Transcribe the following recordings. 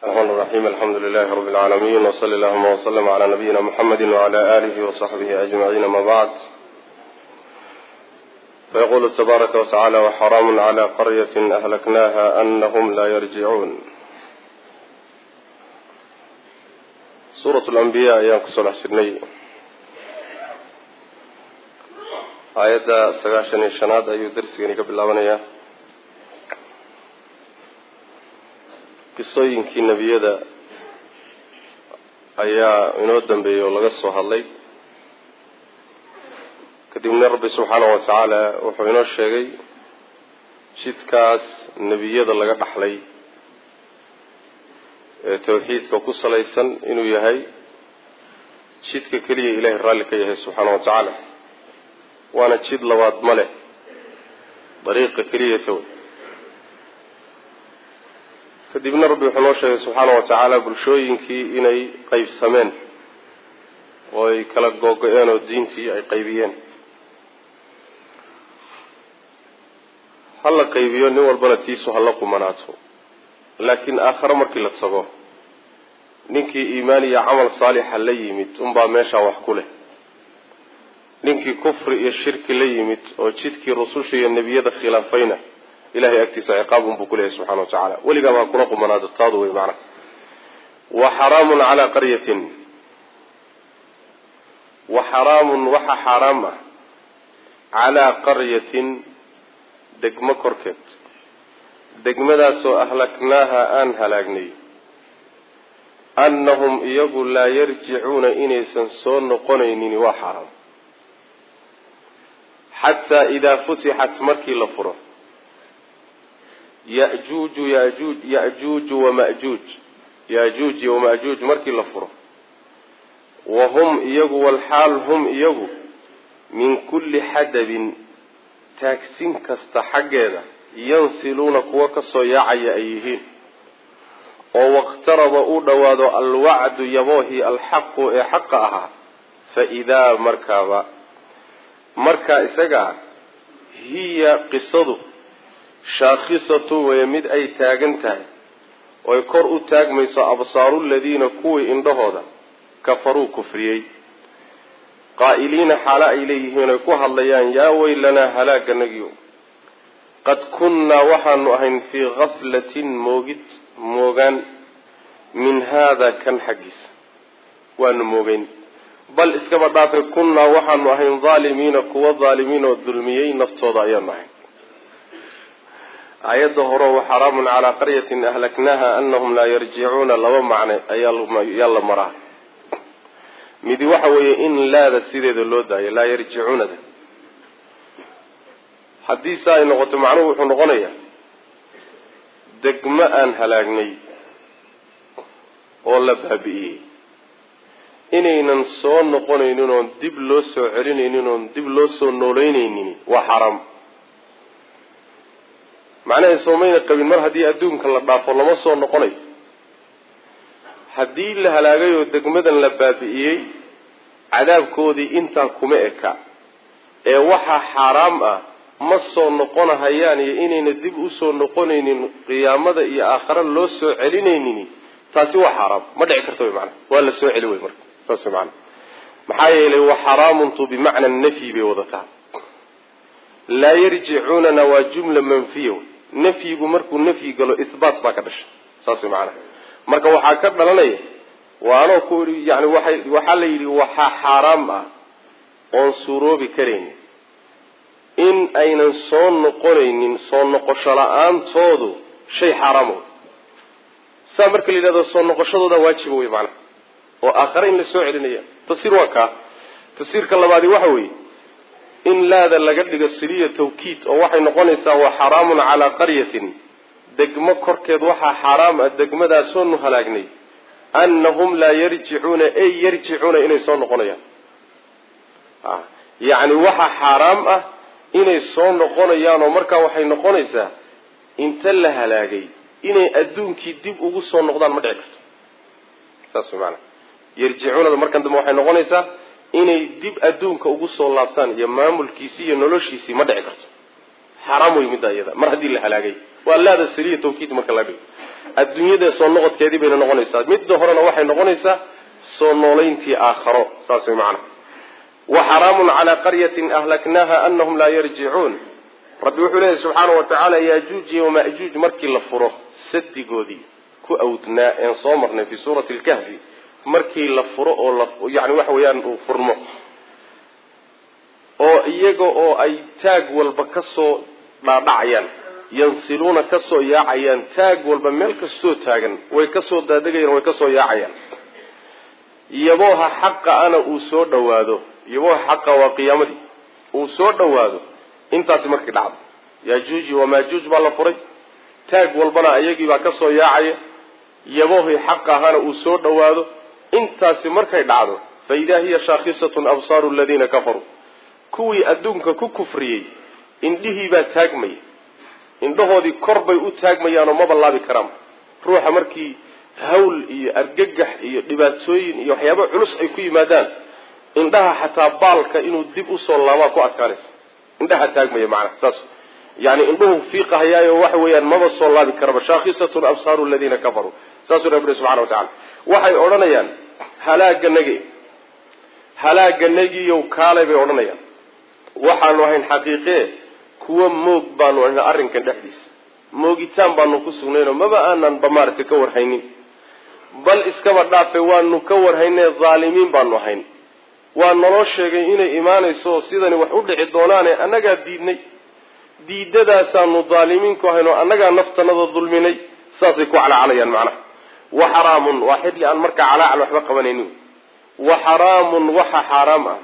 الرحمن الرحيم الحمد لله رب العالمين وصلى اللهم وسلم على نبينا محمد وعلى آله وصحبه أجمعين ما بعد فيقول تبارك وتعالى وحرام على قرية أهلكناها أنهم لا يرجعون سورة الأنبياء أيام كسول حسني آية سقاشن الشناد أيو درسي قبل الله qisooyinkii nebiyada ayaa inoo dambeeyey oo laga soo hadlay kadibna rabbi subxaanahu watacaala wuxuu inoo sheegay jidkaas nebiyada laga dhaxlay ee tawxiidka ku salaysan inuu yahay jidka keliya ilaahay raalli ka yahay subxaanahu watacaala waana jid labaad ma leh dariiqa keliyata wey kadibna rabbi wuxuu noo sheegay subxaana wa tacaala bulshooyinkii inay qaybsameen oo ay kala googo-een oo diintii ay qaybiyeen hala qaybiyo nin walbana tiisu hala qumanaato laakiin aakhare markii la tago ninkii iimaan iyo camal saalixa la yimid unbaa meeshaa wax ku leh ninkii kufri iyo shirki la yimid oo jidkii rususha iyo nebiyada khilaafayna ilahay agtiisa ciqaab unbuu kuleeyahy subxana wa tacaala weligaaba ha kuna qumanaado taadu wey macnaha wa xaraamun calaa qaryatin wa xaraamun waxa xaaraam ah calaa qaryatin degmo korkeed degmadaasoo ahlaknaaha aan halaagnay annahum iyagu laa yarjicuuna inaysan soo noqonaynin waa xaaraam xataa idaa futixat markii la furo yajuuju yajuuj yajuuju wamajuuj yajuuji wamajuuj markii la furo wa hum iyagu walxaal hum iyagu min kulli xadabin taagsin kasta xaggeeda yansiluuna kuwa kasoo yaacaya ay yihiin oo waqtaraba uu dhowaado alwacdu yaboohii alxaqu ee xaqa ahaa fa idaa markaaba markaa isaga ah hiya qisadu shaakhisatu weye mid ay taagan tahay oy kor u taagmayso absaaru ladiina kuwii indhahooda kafaruu kufriyey qaa'iliina xaalo ay leeyihiin oy ku hadlayaan yaa weylanaa halaaganagiyo qad kunnaa waxaanu ahayn fii gaflatin moogid moogaan min haada kan xaggiisa waanu moogeyn bal iskaba dhaafay kunnaa waxaanu ahayn dhaalimiina kuwa dhaalimiin oo dulmiyey naftooda ayaanu ahayn aayadda hore wa xaraamun calaa qaryatin ahlaknaaha anahum laa yarjicuuna laba macne ayaa la maraa midi waxa weeye in laada sideeda loo daayo laa yarjicuunada haddii sa ay noqoto macnuhu wuxuu noqonayaa degmo aan halaagnay oo la baabi'iyey inaynan soo noqonaynin oon dib loo soo celinaynin oon dib loo soo nooleynaynin waa xaraam macnaha soomayna qabin mar haddii adduunka la dhaafo lama soo noqonayo haddii la halaagay oo degmadan la baabi'iyey cadaabkoodii intaa kuma eka ee waxaa xaaraam ah ma soo noqonahayaan iyo inayna dib usoo noqonaynin qiyaamada iyo aakhare loo soo celinaynin taasi waa xaaraam ma dhici karta wy maanaa waa la soo celi wey marka saas wy maanaa maxaa yeelay wa xaraamuntu bimacna nafyi bay wadataa laa yarjicuunana waa jumla manfiya wey nafyigu markuu nafyi galo ihbaat baa ka dhashay saas way macanaha marka waxaa ka dhalanaya waanoo ku yani waay waxaa la yidhi waxaa xaaraam ah oon suuroobi karaynin in aynan soo noqonaynin soo noqosho la-aantoodu shay xaaraam wey saa marka la yidhahdo soo noqoshadooda waajiba wey macanaha oo aakhare in la soo celinaya tafsiir waa kaa tafsiirka labaadi waxa weeye in laada laga dhigo siliya tawkiid oo waxay noqonaysaa wa xaraamun calaa qaryatin degmo korkeed waxaa xaaraam ah degmadaasoonu halaagnay annahum laa yarjicuuna ey yarjicuuna inay soo noqonayaan yacni waxaa xaaraam ah inay soo noqonayaan oo markaa waxay noqonaysaa inta la halaagay inay adduunkii dib ugu soo noqdaan ma dhici karto saas way maanaa yarjicuunada markan dambe waxay noqonaysaa inay dib adduunka ugu soo laabtaan iyo maamulkiisii iyo noloshiisii ma dhici karto xaaraam wey midda iyada mar haddii la halaagay waa laada saliya tawkiid marka la dhigo adduunyada soo noqodkeedii bayna noqonaysaa midda horena waxay noqonaysaa soo noolayntii aakharo saas way macnaha wa xaraamun calaa qaryatin ahlaknaaha anahum laa yarjicuun rabbi wuxuu leeyahy subxaanau watacaala yaajuuj iyo wamaajuuj markii la furo sadigoodii ku awdnaa een soo marnay fii suurati lkahfi markii la furo oo la yani waxa weeyaan uu furmo oo iyaga oo ay taag walba kasoo dhaadhacayaan yansiluuna kasoo yaacayaan taag walba meel kastoo taagan way kasoo daadegayaan way kasoo yaacayaan yabooha xaqa ana uu soo dhawaado yabooha xaqa waa qiyaamadii uu soo dhawaado intaasi markii dhacdo yaajuuji wamaajuuj baa la furay taag walbana iyagii baa kasoo yaacaya yaboohii xaq ahaana uu soo dhawaado intaasi markay dhacdo fa idaa hiya shaakhisatun absaaru aladiina kafaruu kuwii adduunka ku kufriyey indhihiibaa taagmaya indhahoodii kor bay u taagmayaanoo ma ballaabi karaan ruuxa markii hawl iyo argagax iyo dhibaatooyin iyo waxyaaba culus ay ku yimaadaan indhaha xataa baalka inuu dib usoo laabaa ku adkaanaysa indhaha taagmaya macnaha saas yani indhuhu fiiqahayaayo waxa weeyaan maba soo laabi karaba shaakhisatun absaaru aladiina kafaruu saasuu rabbi subxana wa tacala waxay odhanayaan halaaganagi halaaganagiyow kaalay bay odhanayaan waxaanu ahayn xaqiiqee kuwa moog baanu ahayn arrinkan dhexdiisa moogitaan baanu ku sugnaynoo maba aanan ba maaragtay ka warhaynin bal iskaba dhaafe waanu ka warhaynee dhaalimiin baanu ahayn waa naloo sheegay inay imaanayso oo sidani wax u dhici doonaane annagaa diidnay diidadaasaanu dhaalimiinku ahayn oo annagaa naftanada dulminay saasay ku calaacalayaan macnaha wa xaraamun waa xidli aan markaa calaacal waxba qabanaynin wa xaraamun waxa xaaraam ah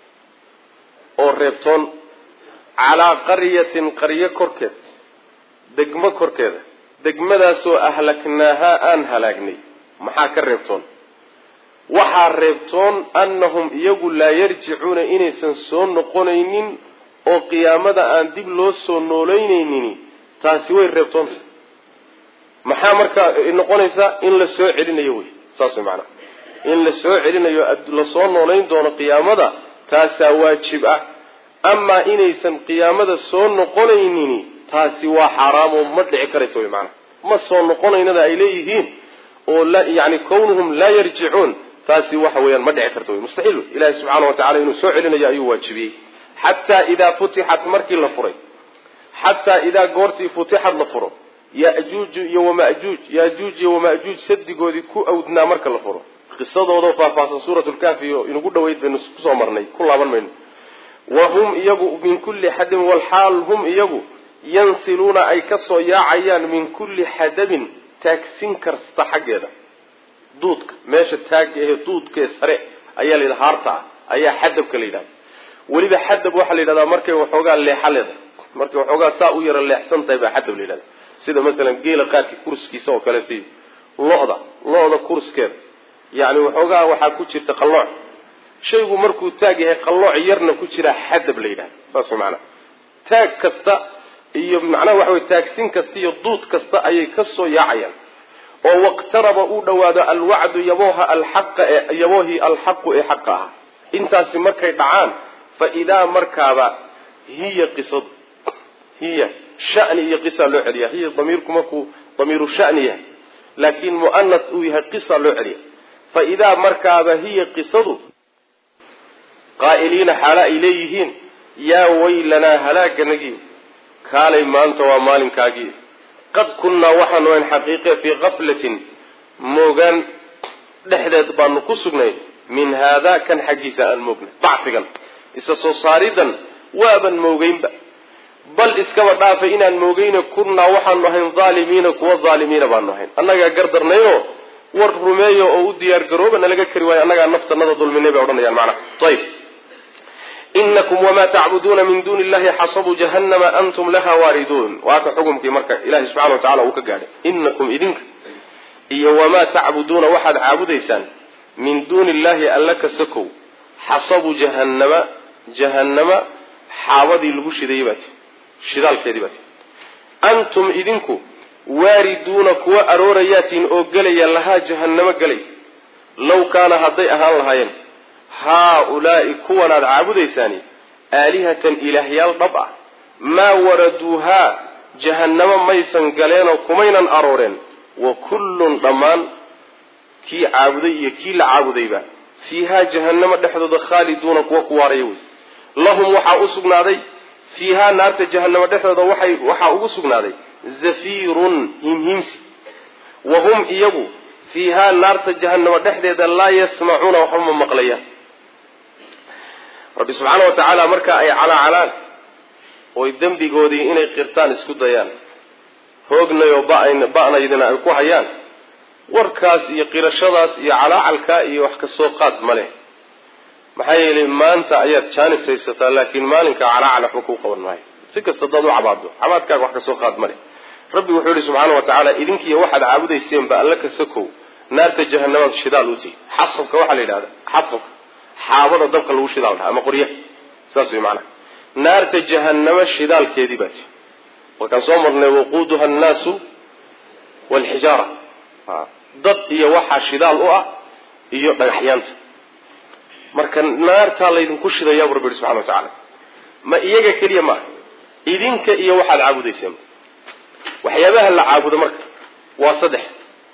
oo reebtoon calaa qaryatin qaryo korkeed degmo korkeeda degmadaasoo ahlaknaahaa aan halaagnay maxaa ka reebtoon waxaa reebtoon annahum iyagu laa yarjicuuna inaysan soo noqonaynin oo qiyaamada aan dib loo soo noolaynaynin taasi way reebtoonta maxaa markaa noqonaysaa in la soo celinayo wey saas way macanaha in la soo celinayo lasoo noolayn doono qiyaamada taasaa waajib ah amaa inaysan qiyaamada soo noqonaynin taasi waa xaaraamoo ma dhici karaysa wey macanaha ma soo noqonaynada ay leeyihiin oo yani kawnuhum laa yarjicuun taasi waxa weeyaan ma dhici karta wey mustaxiil wey ilahi subxaana wa tacala inuu soo celinayo ayuu waajibiyey xataa idaa futixat markii la furay xataa idaa goortii futixad la furo yajuuju iyo wamajuuj yajuuj iyo wamajuuj sadigoodii ku awdnaa marka la furo qisadooda faahfaahsan suurat lkaafi oo inagu dhaweyd baynu kusoo marnay ku laaban mayno wa hum iyagu min kulli xadabin walxaal hum iyagu yansiluuna ay kasoo yaacayaan min kulli xadabin taagsin kasta xaggeeda duudka meesha taagga ahe duudkae sare ayaa la yidhaha haarta ah ayaa xadabka la yidhahda weliba xadab waxaa la yidhahdaa markay waxoogaa leexa leedahay markay waxoogaa saa u yara leexsan tahay baa xadab la yidhahda sida masalan geela qaarkii kurskiisa oo kaleeto lo-da lo-da kurskeeda yani waxoogaa waxaa ku jirta qallooc shaygu markuu taag yahay qallooc yarna ku jiraa xadab la yidhahda saas way maanaa taag kasta iyo macnaha waxa wey taagsin kasta iyo duud kasta ayay kasoo yaacayaan oo waqtaraba uu dhawaado alwacdu yabooha alxaqa ee yaboohii alxaqu ee xaqa ahaa intaasi markay dhacaan fa idaa markaaba hiya qisadu hiya shani iyo qisa loo celiya hiya damiirku markuu damiiru shani yahay laakiin mu'anas uu yahay qisa loo celiya fa idaa markaaba hiya qisadu qaa'iliina xaala ay leeyihiin yaa waylanaa halaaganagii kaalay maanta waa maalinkaagii qad kunnaa waxaanu ahayn xaqiiqe fii kaflatin moogaan dhexdeed baanu ku sugnay min haadaa kan xaggiisa aan moognay bacfigan isa soo saaridan waaban moogeynba bal iskaba dhaafay inaan moogeyna kunnaa waxaanu ahayn dhaalimiina kuwa dhaalimiina baanu ahayn annagaa gardarnayo war rumeeyo oo u diyaar garooba nalaga kari waayo annagaa naftanada dulminay bay odhanayaan macnaha ayb inakum wamaa tacbuduuna min duuni illahi xasabu jahannama antum laha waariduun waa ka xukumkii marka ilahi subxana wa tacala uu ka gaadhay inakum idinka iyo wamaa tacbuduuna waxaad caabudaysaan min duuni illahi alla ka sakow xasabu jahannama jahannama xaabadii lagu shidayey baati shidaalkeedii baati antum idinku waariduuna kuwa aroorayaatiin oo gelaya lahaa jahannamo gelay low kaana hadday ahaan lahaayeen haa-ulaa'i kuwanaad caabudaysaani aalihatan ilaahyaal dhab ah maa waraduuhaa jahannamo maysan galeenoo kumaynan arooreen wa kullun dhammaan kii caabuday iyo kii la caabudayba fiihaa jahannama dhexdooda khaaliduuna kuwa ku waaraya wey lahum waxaa u sugnaaday fiihaa naarta jahannama dhexdooda waxay waxaa ugu sugnaaday zafiirun himhimsi wa hum iyagu fiihaa naarta jahannama dhexdeeda laa yasmacuuna waxba ma maqlayaan rabbi subxaana wa tacaala marka ay calaacalaan oy dembigoodii inay qirtaan isku dayaan hoognayoo ba'naydina ay ku hayaan warkaas iyo qirashadaas iyo calaacalkaa iyo wax kasoo qaad ma leh maxaa yeelay maanta ayaad jaanis haysataa laakiin maalinka calaacal waxba kuu qaban maayo si kasta hadaad u cabaado cabaadkaaga wax kasoo qaad ma leh rabbi wuxuu yihi subxaana wa tacaala idinkiiyo waxaad caabudayseenba alla kasakow naarta jahanamaad shidaal u tihi xasabka waxaa la yidhahda xasabka xaabada dabka lagu shidaal dhaha ama qoryaha saas way macanaha naarta jahanamo shidaalkeedii baa tihi markaan soo marnay waquuduha annaasu waalxijaara dad iyo waxaa shidaal u ah iyo dhagaxyaanta marka naartaa laydinku shidayaa bu rabbi yihi subxana wa tacaala ma iyaga keliya maaha idinka iyo waxaad caabudayseen waxyaabaha la caabudo marka waa saddex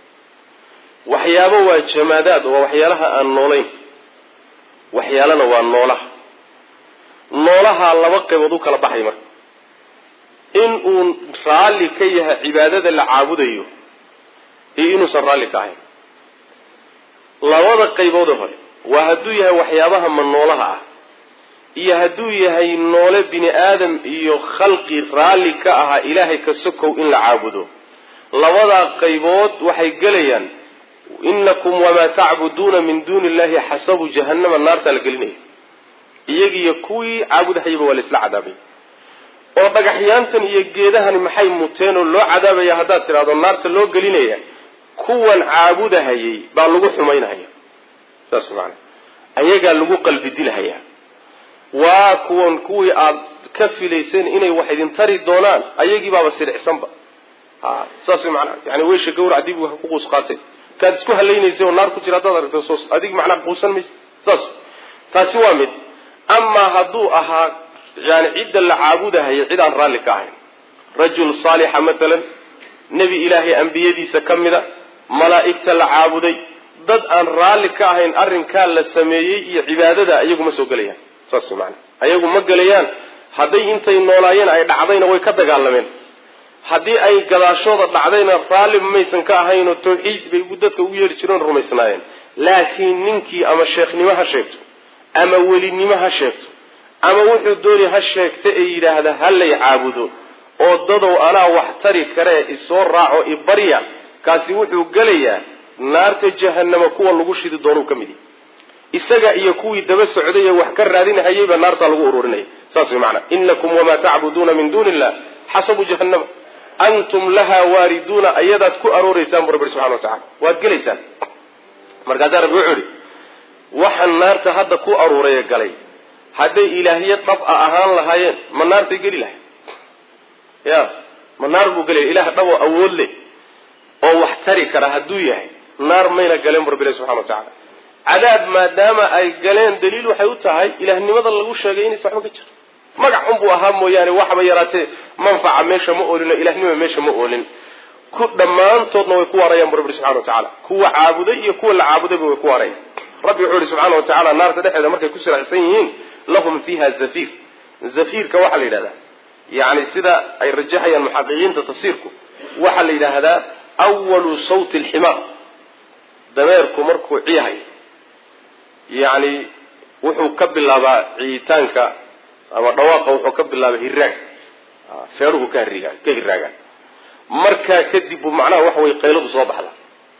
waxyaabo waa jamaadaad waa waxyaalaha aan noolayn waxyaalana waa noolaha noolaha laba qaybood u kala baxay marka in uu raalli ka yahay cibaadada la caabudayo iyo inuusan raalli ka ahayn labada qayboode hore waa hadduu yahay waxyaabaha ma noolaha ah iyo hadduu yahay noole bini aadam iyo khalqi raalli ka ahaa ilaahay ka sokow in la caabudo labadaa qaybood waxay gelayaan inakum wamaa tacbuduuna min duuni illahi xasabu jahannama naartaa la gelinaya iyagiiyo kuwii caabudahayaba waa la isla cadaabay oo dhagaxyaantan iyo geedahani maxay muteen oo loo cadaabaya haddaad tidhahdo naarta loo gelinaya kuwan caabudahayay baa lagu xumaynahaya saas maana ayagaa lagu qalbi dilahayaa waa kuwan kuwii aad ka filayseen inay wax idin tari doonaan ayagii baaba siricsanba ha saas way macnaha yani weysha gawrac dib wax ku quus qaateen kaad isku halaynaysay oo naar ku jira haddaad aragto soos adig macnaha quusan maysa saas taasi waa mid amaa hadduu ahaa yani cidda la caabudahaya cid aan raalli ka ahayn rajul saalixa matalan nebi ilaahay ambiyadiisa ka mida malaa'igta la caabuday dad aan raalli ka ahayn arrinkaa la sameeyey iyo cibaadada ayagu ma soo gelayaan saas maana ayagu ma gelayaan hadday intay noolaayeen ay dhacdayna way ka dagaalameen haddii ay gadaashooda dhacdayna raalli maysan ka ahaynoo tawxiid bay dadka ugu yeedhi jireen rumaysnaayeen laakiin ninkii ama sheekhnimo ha sheegto ama welinimo ha sheegto ama wuxuu doonay ha sheegta ee yidhaahda ha lay caabudo oo dadow anaa wax tari karee isoo raaco ibarya kaasi wuxuu gelayaa naarta jahanama kuwa lagu shidi doonuu ka mid yahy isaga iyo kuwii daba socday ee wax ka raadinahayayba naartaa lagu ururinaya saas way macnaa inakum wamaa tacbuduuna min duuni illah xasabu jahannama antum lahaa waariduuna ayadaad ku arooreysaan bu rabbi subxana wa tacala waad gelaysaan markaasaa rabbi wuxuu ihi waxaan naarta hadda ku aruuraya galay hadday ilaahyo dhab a ahaan lahaayeen ma naartay geli lahay ya ma naar buu gelaya ilaah dhab oo awood leh oo wax tari kara hadduu yahay naar mayna galeen bu rabbi ilahi subxana wa tacala cadaab maadaama ay galeen daliil waxay u tahay ilaahnimada lagu sheegay inaysa waxba ka jiro magac unbuu ahaa mooyaane waxba yaraatee manfaca meesha ma oolin oo ilahnima meesha ma oolin ku dhammaantoodna way ku waarayaan bu rabbi subxana wa tacaala kuwa caabuday iyo kuwa la caabudayba way ku waarayaan rabbi wuxuu yihi subxaana wa tacaala naarta dhexeeda markay ku siracsan yihiin lahum fiiha zafiir zafiirka waxaa la yidhahdaa yani sida ay rajaxayaan muxaqiqiinta tafsiirku waxaa la yidhaahdaa awalu sawti alximaar dameerku markuu ciyahay yani wuxuu ka bilaabaa ciyitaanka ama dhawaaqa wuxuu ka bilaabaa hiraag feeruhu ka hiriga ka hiraagaan markaa kadib buu macnaha waxa weye qayladu soo baxda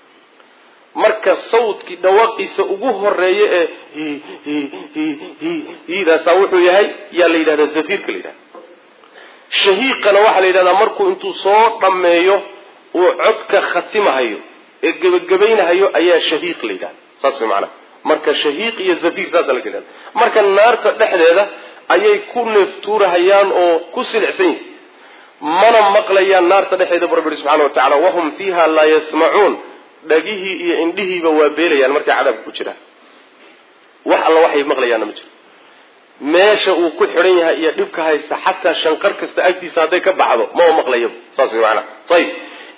marka sawdkii dhawaaqiisa ugu horeeya ee hi hi hi hi hidaasaa wuxuu yahay yaa la yidhahdaa zafiirka la yidhahda shahiiqana waxaa la yidhahdaa markuu intuu soo dhammeeyo uu codka khatimahayo ee gebagabaynahayo ayaa shahiiq la yidhahda saas way macnaha marka shahiiq iyo zafiir saasa la yidhahda marka naarta dhexdeeda ayay ku neeftuurahayaan oo ku silicsan yihin mana maqlayaan naarta dhexeeda bu rabbi subxana wa tacala wahum fiiha laa yasmacuun dhagihii iyo indhihiiba waa beelayaan markay cadaabka ku jiraan wax alla waxay maqlayaanna ma jiro meesha uu ku xidhan yahay iyo dhibka haysta xataa shanqar kasta agtiisa hadday ka baxdo mama maqlayaba saas way maanaa ayib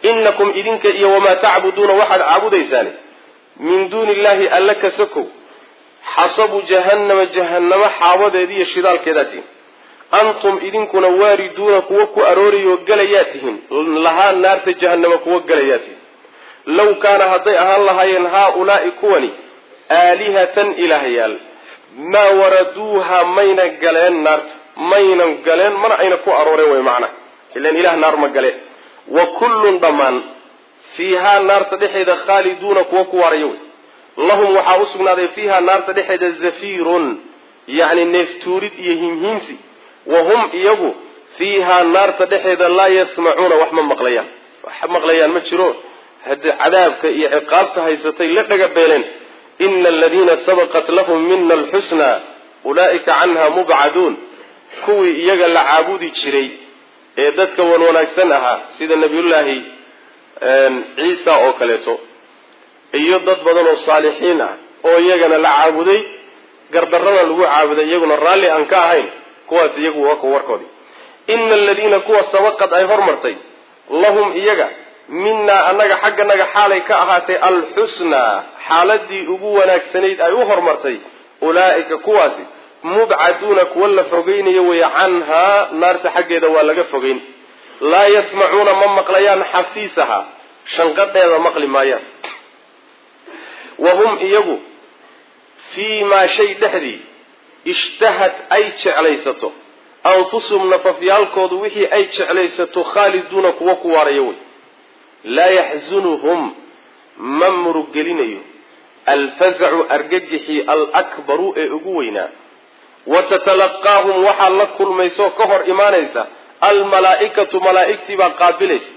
inakum idinka iyo wamaa tacbuduuna waxaad caabudaysaan min duuni illahi alla ka sokow xasabu jahannama jahannamo xaabadeeda iyo shidaalkeedaa tihin antum idinkuna waariduuna kuwa ku aroorayoo galayaa tihiin lahaa naarta jahannama kuwa galayaa tihin low kaana hadday ahaan lahaayeen haa-ulaai kuwani aalihatan ilaahyaal maa waraduuha mayna galeen naarta maynan galeen mana ayna ku arooreen way macna ilan ilah naar ma gale wa kullun dhammaan fiihaa naarta dhexeeda khaaliduuna kuwa ku waaraya wey lahum waxaa u sugnaaday fiihaa naarta dhexeeda zafiirun yacni neeftuurid iyo himhiimsi wa hum iyagu fiihaa naarta dhexeeda laa yasmacuuna wax ma maqlayaan wax maqlayaan ma jiro haddii cadaabka iyo ciqaabta haysatay la dhaga beeleen ina aladiina sabaqat lahum mina alxusnaa ulaa'ika canha mubcaduun kuwii iyaga la caabudi jiray ee dadka wan wanaagsan ahaa sida nabiyullaahi ciisa oo kaleeto iyo dad badan oo saalixiin ah oo iyagana la caabuday gardarrada lagu caabuday iyaguna raalli aan ka ahayn kuwaas iyagu waa ku warkoodii ina aladiina kuwa sabaqad ay hormartay lahum iyaga minaa annaga xagganaga xaalay ka ahaatay alxusnaa xaaladii ugu wanaagsanayd ay u hormartay ulaa'ika kuwaasi mubcaduuna kuwa la fogeynayo wey canhaa naarta xaggeeda waa laga fogeyn laa yasmacuuna ma maqlayaan xafiisaha shanqadheeda maqli maayaan wa hum iyagu fii maa shay dhexdii ishtahad ay jeclaysato anfusuhum nafafyaalkoodu wixii ay jeclaysato khaaliduuna kuwa ku waaraya wey laa yaxzunuhum ma muruggelinayo alfazacu argagixii alakbaru ee ugu weynaa wa tatalaqaahum waxaa la kulmaysaoo ka hor imaanaysa almalaaikatu malaaigtii baa qaabilaysa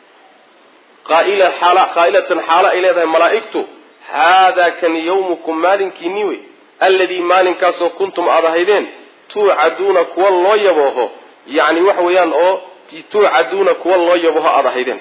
qaa'ilatan xaalo ay leedahay malaaigtu haadaa kan yawmukum maalinkiinii wey alladii maalinkaasoo kuntum aad ahaydeen tuucaduuna kuwa loo yabooho yacni waxa weeyaan oo tuucaduuna kuwa loo yabooho aad ahaydeen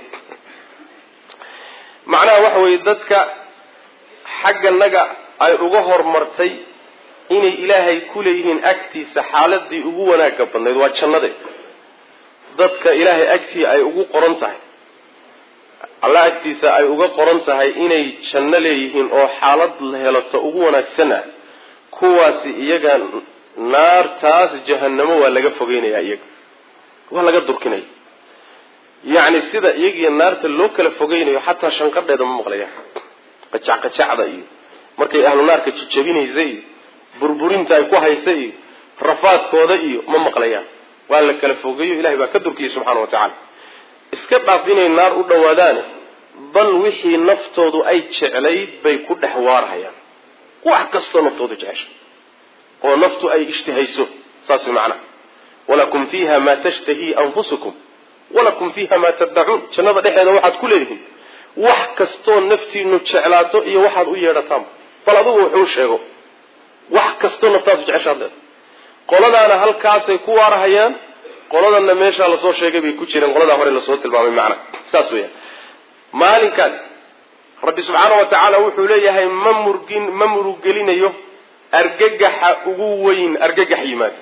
macnaha waxa weeye dadka xagganaga ay uga hormartay inay ilaahay ku leeyihiin agtiisa xaaladii ugu wanaagga badnayd waa jannade dadka ilaahay agtii ay ugu qoran tahay alla agtiisa ay uga qoran tahay inay janno leeyihiin oo xaalad la helato ugu wanaagsan ah kuwaasi iyaga naartaas jahannamo waa laga fogeynaya iyaga waa laga durkinaya yacni sida iyagiyo naarta loo kala fogeynayo xataa shanqadheeda ma maqlayaan qajacqajacda iyo markay ahlu naarka jijabinaysa iyo burburinta ay ku haysa iyo rafaadkooda iyo ma maqlayaan waa la kala fogeeyo ilahay baa ka durkiyay subxaana wa tacaala iska dhaaf inay naar u dhowaadaane bal wixii naftoodu ay jeclayd bay ku dhex waarhayaan wax kastoo naftoodu jecesha oo naftu ay ishtihayso saas way macnaha walakum fiiha maa tashtahii anfusukum walakum fiiha maa taddacuun jannada dhexeeda waxaad ku leedihiin wax kastoo naftiinu jeclaato iyo waxaad u yeedhataanba bal adugu wuxuu sheego wax kastoo naftaasu jeceshaad leeda qoladaana halkaasay ku waarahayaan qoladanna meeshaa lasoo sheegay bay ku jireen qoladaa hore lasoo tilmaamay macna saas weeyaan maalinkaas rabbi subxaana wa tacaala wuxuu leeyahay ma murgin ma muruggelinayo argagaxa ugu weyn argagax yimaada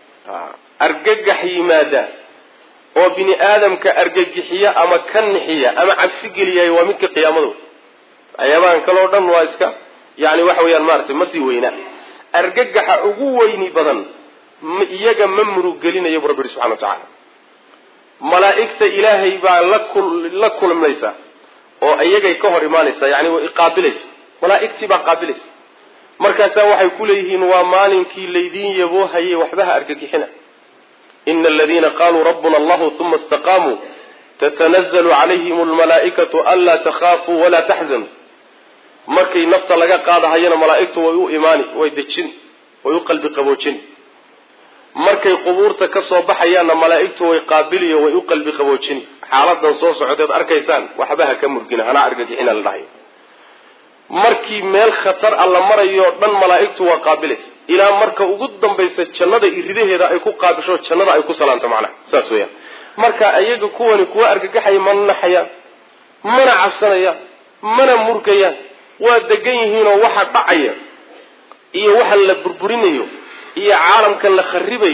argagax yimaada oo bini aadamka argagixiya ama ka nixiya ama cabsi geliyay waa midka qiyaamada ayaabahan kaleo dhan waa iska yani waxa weeyaan maaragtay ma sii weynaa argagaxa ugu weyni badan iyaga ma muruggelinayo bu rabbi yihi subxana wa tacaala malaa'igta ilaahay baa la kulmaysa oo iyagay ka hor imaanaysa yani way qaabilaysa malaa'igtii baa qaabilaysa markaasaa waxay ku leeyihiin waa maalinkii laydiin yaboohayay waxbaha argagixina ina aladiina qaluu rabbuna allahu uma istaqaamuu tatanazalu calayhim almalaa'ikatu anlaa takhaafuu walaa taxzanuu markay nafta laga qaadahayana malaa'igtu way u imaani way dejin way u qalbi qaboojin markay qubuurta ka soo baxayaanna malaa'igtu way qaabiliyo way u qalbi qaboojin xaaladan soo socoteed arkaysaan waxbaha ka murgina hana argagixina la dhahayo markii meel khatar a la marayo dhan malaa'igtu waa qaabilaysa ilaa marka ugu dambaysa jannada iridaheeda ay ku qaabisho jannada ay ku salaanto macnaha saas weeyaan marka iyaga kuwani kuwa argagaxaya mana naxayaan mana cabsanayaan mana murgayaan waa degan yihiinoo waxa dhacaya iyo waxa la burburinayo iyo caalamkan la kharibayo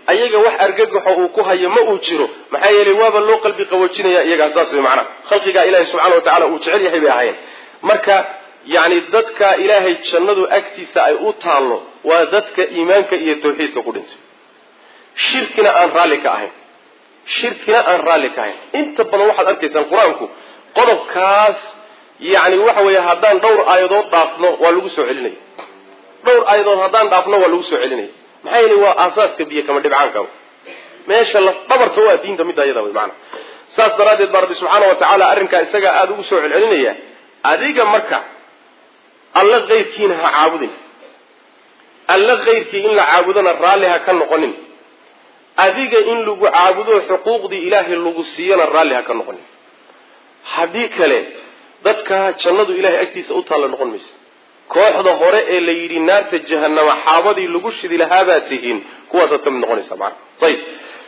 ayaga wax argagaxo uu ku hayo ma uu jiro maxaa yeelay waaba loo qalbi qaboojinaya iyagaa saas wey macnaha khalqigaa ilahi subxana wa tacala uu jecel yahay bay ahaayeen marka yacni dadka ilaahay jannadu agtiisa ay u taallo waa dadka iimaanka iyo tawxiidka ku dhintay shirkina aan raalli ka ahayn shirkina aan raalli ka ahayn inta badan waxaad arkaysaan qur-aanku qodobkaas yacni waxa weeye haddaan dhowr aayadood dhaafno waa lagu soo celinaya dhowr aayadood haddaan dhaafno waa lagu soo celinaya maxaa yeelay waa aasaaska biyo kama dhibcaanka meesha laf dhabarta waa diinta midda iyada wey maana saas daraaddeed baa rabbi subxaana wa tacaala arrinkaa isagaa aada ugu soo celcelinaya adiga marka alla keyrkiina ha caabudin alla keyrkii in la caabudona raalli ha ka noqonin adiga in lagu caabudo xuquuqdii ilaahay lagu siiyana raalli ha ka noqonin haddii kale dadka jannadu ilahay agtiisa u taalla noqon maysa kooxda hore ee la yidhi naarta jahanama xaabadii lagu shidi lahaabaad tihiin kuwaasaad ka mid noqonaysaa maana ayib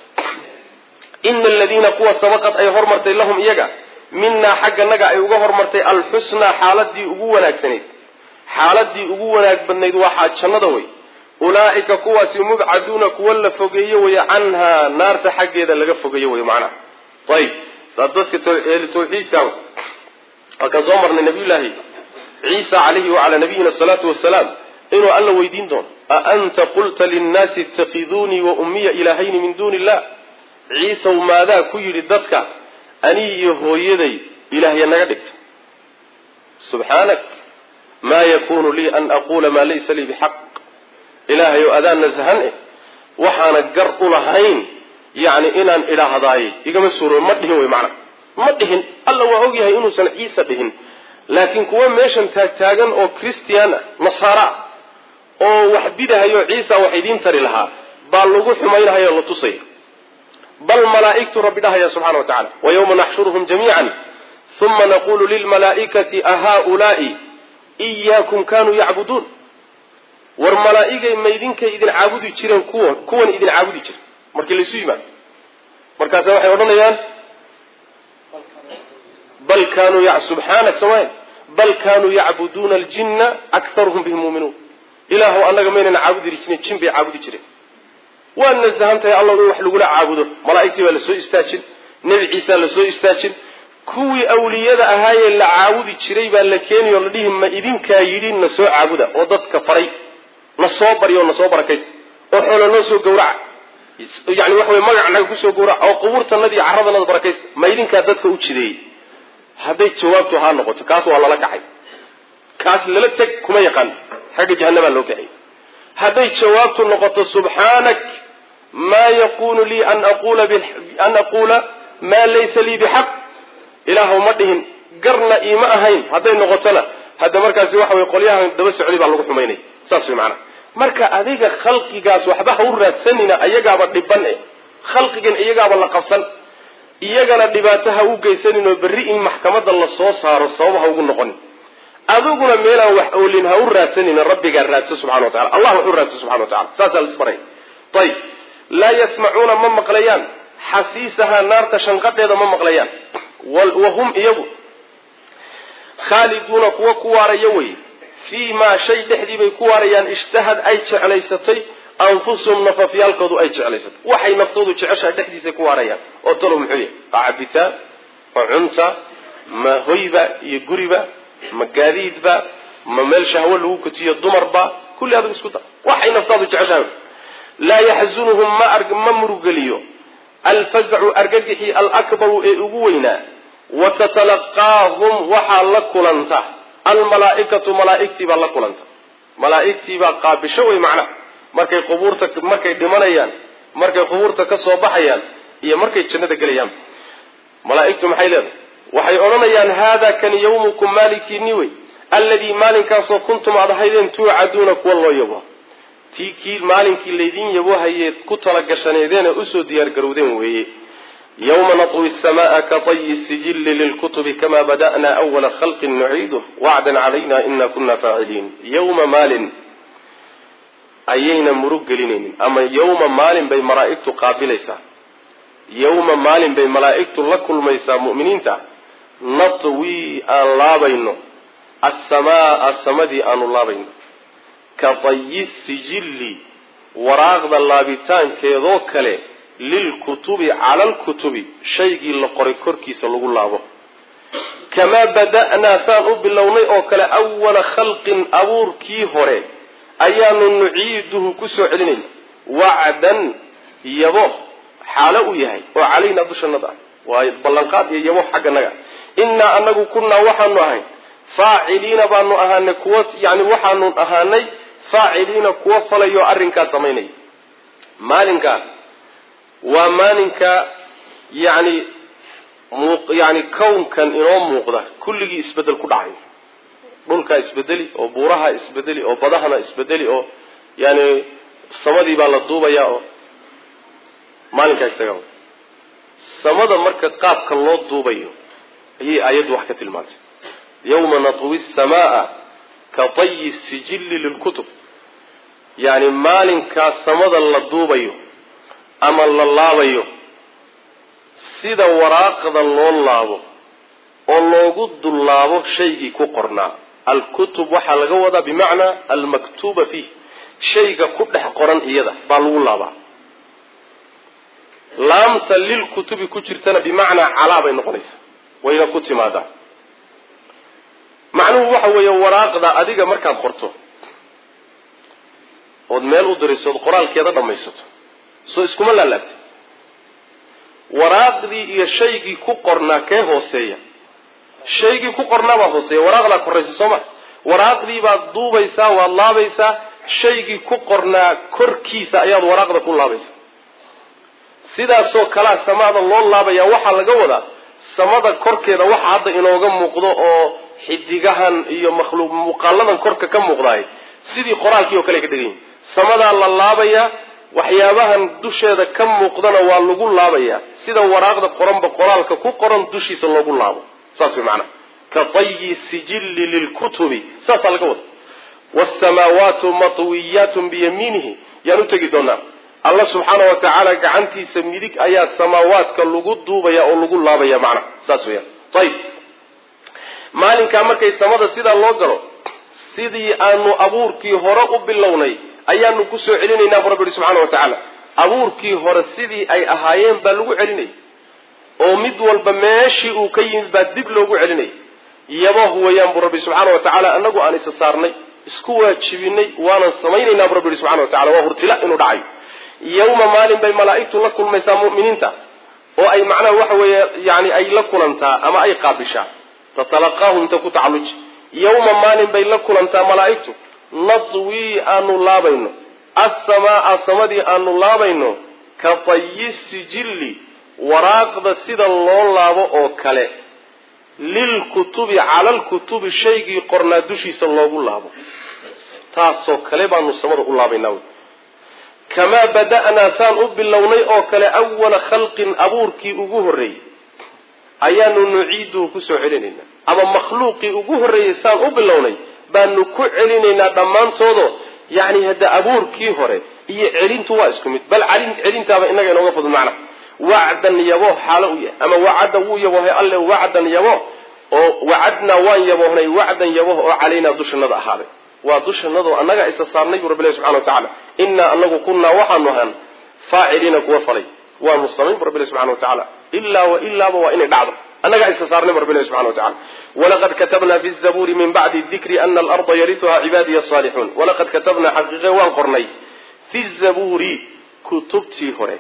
ina aladiina kuwa sabaqad ay hormartay lahum iyaga minaa xagganaga ay uga hormartay alxusnaa xaaladii ugu wanaagsanayd xaaladii ugu wanaag badnayd waxaa jannada wey ulaa'ika kuwaasi mubcaduuna kuwa la fogeeye weye canhaa naarta xaggeeda laga fogeeye wey macnaha ayib dadka tawxiidka halkaan soo marnay nabiyullaahi ciisa calayhi wacalaa nabiyina asalaatu wasalaam inuu alla weydiin doono a anta qulta linnaasi ittakiduunii wa ummiya ilaahayni min duuni illah ciisaw maadaa ku yidhi dadka anii iyo hooyaday ilaahya naga dhigta subxaanak maa yakunu lii an aquula maa laysa lii bixaq ilaahay oo adaan nasahan eh waxaana gar u lahayn yacni inaan idhaahdaaye igama suuroobe ma dhihin wey macana ma dhihin alla waa ogyahay inuusan ciise dhihin laakiin kuwa meeshan taagtaagan oo christian ah nasaara ah oo wax bidahayo ciisa wax idiin tari lahaa baa lagu xumaynahaya o la tusaya bal malaa'igtu rabbi dhahaya subxana wa tacala wa yawma naxshuruhum jamiican uma naqulu lilmalaa'ikati ahaulaai iyaakum kanuu yacbuduun war malaa'igay maydinkay idin caabudi jireen kuwan kuwan idin caabudi jira markii laysu yimaado markaasa waxay odhanayaan bal kanuu subxaanak soomaya bal kanuu yacbuduuna aljinna akharuhum bihim muuminuun ilaahu annaga maynana caabudi jirin jin bay caabudi jireen waa nasahan tahay alla in wax lagula caabudo malaa'igtii baa lasoo istaajin nebi ciisaa lasoo istaajin kuwii awliyada ahaayee la caabudi jiray baa la keeniyo la dhihi ma idinkaa yidhi na soo caabuda oo dadka faray na soo baryo oo na soo barakaysta oo xoolo noo soo gawraca yani waxa wey magac naga kusoo gawraca oo qubuurtanadi iyo carradanada barakaysta ma idinkaa dadka u jideeyey hadday jawaabtu haa noqoto kaas waa lala kacay kaas lala teg kuma yaqaan xagga jahanamaa loo kacay hadday jawaabtu noqoto subxaanak maa yakunu lii an aqula an aquula maa laysa lii bixaq ilaahu ma dhihin garna iima ahayn hadday noqotona hadda markaasi waxa wey qolyahan daba socday baa lagu xumaynaya saas way macanaha marka adiga khalqigaas waxba ha u raadsanina iyagaaba dhiban e khalqigan iyagaaba la qabsan iyagana dhibaato ha u geysanin oo berri in maxkamadda la soo saaro sabab ha ugu noqonin adiguna meelaan wax oolin ha u raadsanina rabbigaa raadso subxana wa tacala allah wax u raadso subxana wa tacala saasaa laisbaray ayib laa yasmacuuna ma maqlayaan xasiisahaa naarta shanqadheeda ma maqlayaan wa hum iyagu khaaliduuna kuwa ku waaraya wey fii maa shay dhexdii bay ku waarayaan ishtahad ay jeclaysatay anfusuhum nafafyaalkoodu ay jeclaysatay waxay naftoodu jeceshaha dhexdiisay ku waarayaan oo talow muxuu yahay ma cabitaan ma cunta ma hoyba iyo guriba ma gaadiidba ma meel shahwo lagu kutiyo dumarba kulli adag isku da waxay naftaadu jeceshahay laa yaxzunuhum ma ma murugeliyo alfazacu argagixii alakbaru ee ugu weynaa wa tatalaqaahum waxaa la kulanta almalaaikatu malaaigtii baa la kulanta malaaigtii baa qaabisho wey macnaha markay qubuurta markay dhimanayaan markay qubuurta ka soo baxayaan iyo markay jannada gelayaan malaaigtu maxay leedahay waxay odhanayaan haada kan yawmukum maalinkiini wey alladii maalinkaasoo kuntum aad ahaydeen tuucaduuna kuwa loo yabo tii kii maalinkii laydin yabohayeed ku talagashaneedeen ee usoo diyaargarowdeen weeye yawma natwi samaaa ka tayi sijilli lilkutubi kama bada'na awala khalqin nuciiduh wacdan calayna ina kuna faaciliin yawma maalin ayayna murug gelinaynin ama yawma maalin bay malaa'igtu qaabilaysaa yawma maalin bay malaa'igtu la kulmaysaa mu'miniinta natwi aan laabayno asamaaa samadii aanu laabayno ka tayi sijilli waraaqda laabitaankeedoo kale lilkutubi cala alkutubi shaygii la qoray korkiisa lagu laabo kamaa bada'naa saan u bilownay oo kale awala khalqin abuurkii hore ayaanu nuciiduhu kusoo celinayna wacdan yabo xaalo u yahay oo calaynaa dushanada ah waa ballanqaad iyo yabo xagganaga innaa anagu kunnaa waxaanu ahayn faaciliina baanu ahaanay kuwa yani waxaanu ahaanay faaciliina kuwa falayo arrinkaa samaynaya maalinkaa waa maalinka yani yani kownkan inoo muuqda kulligii isbedel ku dhacay dhulkaa isbedeli oo buuraha isbedeli oo badahana isbedeli oo yani samadii baa la duubaya oo maalinkaa isaga samada marka qaabka loo duubayo ayay aayaddu wax ka tilmaantay yawma natwi samaa ka tayi sijilli lilkutub yani maalinkaa samada la duubayo ama la laabayo sida waraaqda loo laabo oo loogu dullaabo shaygii ku qornaa alkutub waxaa laga wadaa bimacnaa almaktuuba fiih shayga ku dhex qoran iyada baa lagu laabaa laamta lilkutubi ku jirtana bimacnaa calaa bay noqonaysaa wayna ku timaadaa macnuhu waxa weeye waraaqda adiga markaad qorto ood meel u dirayso ood qoraalkeeda dhammaysato soo iskuma laalaabtay waraaqdii iyo shaygii ku qornaa kee hooseeya shaygii ku qornaa baa hooseeya waraaqdaa koraysa soo ma waraaqdii baad duubaysaa waad laabaysaa shaygii ku qornaa korkiisa ayaad waraaqda ku laabaysaa sidaasoo kalea samada loo laabaya waxaa laga wadaa samada korkeeda waxa hadda inooga muuqdo oo xidigahan iyo makhluuq muuqaaladan korka ka muuqdaay sidii qoraalkii oo kale ka dhegan yihin samadaa la laabayaa waxyaabahan dusheeda ka muuqdana waa lagu laabayaa sida waraaqda qoranba qoraalka ku qoran dushiisa loogu laabo saas way macnaha ka tayi sijilli lilkutubi saasaa laga wada wasamaawaatu matwiyaatun biyamiinihi yaan u tegi doonaa alla subxaana wa tacaala gacantiisa midig ayaa samaawaadka lagu duubaya oo lagu laabaya macnaha saas weyaan ayib maalinkaa markay samada sidaa loo galo sidii aanu abuurkii hore u bilownay ayaanu kusoo celinaynaa bu rabbi ihi subxana wa tacaala abuurkii hore sidii ay ahaayeen baa lagu celinayay oo mid walba meeshii uu ka yimid baa dib loogu celinayay yaboh weeyaan buu rabbi subxaana wa tacaala anagu aan isa saarnay isku waajibinay waanan samaynaynaa bu rabbi ihi subxana wa tacala waa hurtila inuu dhacayo yawma maalin bay malaa'igtu la kulmaysaa mu'miniinta oo ay macnaha waxa weeye yani ay la kulantaa ama ay qaabishaa tatalaqaahum ta ku tacalluji yawma maalin bay la kulantaa malaa'igtu nadwii aanu laabayno assamaa samadii aanu laabayno ka tayi sijilli waraaqda sida loo laabo oo kale lilkutubi cala lkutubi shaygii qornaa dushiisa loogu laabo taasoo kale baanu samada u laabaynaa kamaa bada'naa saan u bilownay oo kale awala khalqin abuurkii ugu horreeyey ayaanu nuciiduhu kusoo celinaynaa ama makhluuqii ugu horreeyey saan u bilownay baanu ku celinaynaa dhammaantoodo yacni hadda abuurkii hore iyo celintu waa isku mid bal celintaaba inaga inooga fudud macna wacdan yabo xaalo u yahay ama wacadda wuu yabohay alle wacdan yabo oo wacadnaa waan yaboohnay wacdan yaboh oo calaynaa dushanada ahaaday waa dushanadoo annaga isa saarnay buu rabbi ilahi subxana wa tacala innaa anagu kunnaa waxaanu ahaan faaciliina kuwa falay waanu samayn bu rabbi ilahi subxana wa tacala ilaa wa ilaaba waa inay dhacdo annagaa isa saarnay bu rabbi ilahi subxana wa tacala walaqad katabna fi zabuuri min bacdi dikri ana alarda yarituha cibaadiya asaalixuun walaqad katabna xaqiiqe waan qornay fi zabuuri kutubtii hore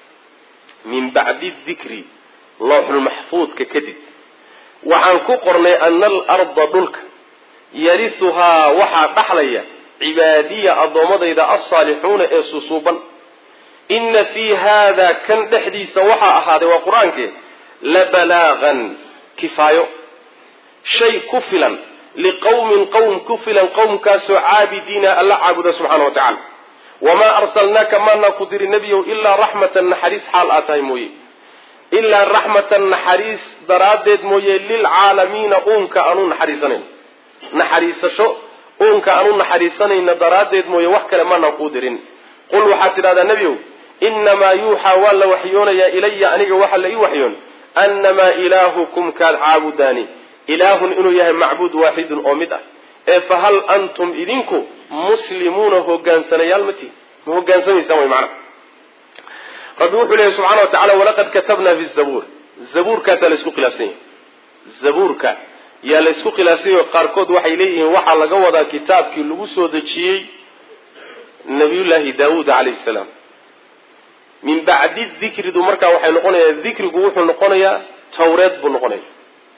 min bacdi dikri looxulmaxfuudka kadib waxaan ku qornay ana alarda dhulka yarisuhaa waxaa dhaxlaya cibaadiya addoommadayda alsaalixuuna ee susuuban inna fii haada kan dhexdiisa waxaa ahaaday waa qur-aankee la balaagan kifaayo shay ku filan liqowmin qowm ku filan qowmkaasoo caabidiina alla caabuda subxana wa tacala wamaa arsalnaaka maanaa ku diri nebiyow ilaa raxmatan naxariis xaal aa tahay mooye ilaa raxmatan naxariis daraaddeed mooye lilcaalamiina uunka aanu naxariisanayn naxariisasho uunka aanu naxariisanayna daraaddeed mooye wax kale maanaan kuu dirin qul waxaad tidhahdaa nebiyow innamaa yuuxaa waa la waxyoonayaa ilaya aniga waxa la ii waxyoon annamaa ilaahukum kaad caabudaani ilaahun inuu yahay macbuud waaxidun oo mid ah ee fa hal antum idinku muslimuuna hogaansanayaal ma tihin ma hogaansamaysaan way macnaha rabbi wuxuu leeyahy subxana wa tacala walaqad katabna fi zabuur zabuurkaasaa la isku khilaafsan yahay zabuurka yaa la isku khilaafsanyay oo qaarkood waxay leeyihiin waxaa laga wadaa kitaabkii lagu soo dejiyey nabiyullaahi daawuud calayhi salaam min bacdi dikridu markaa waxay noqonayaa dikrigu wuxuu noqonayaa tawreed buu noqonaya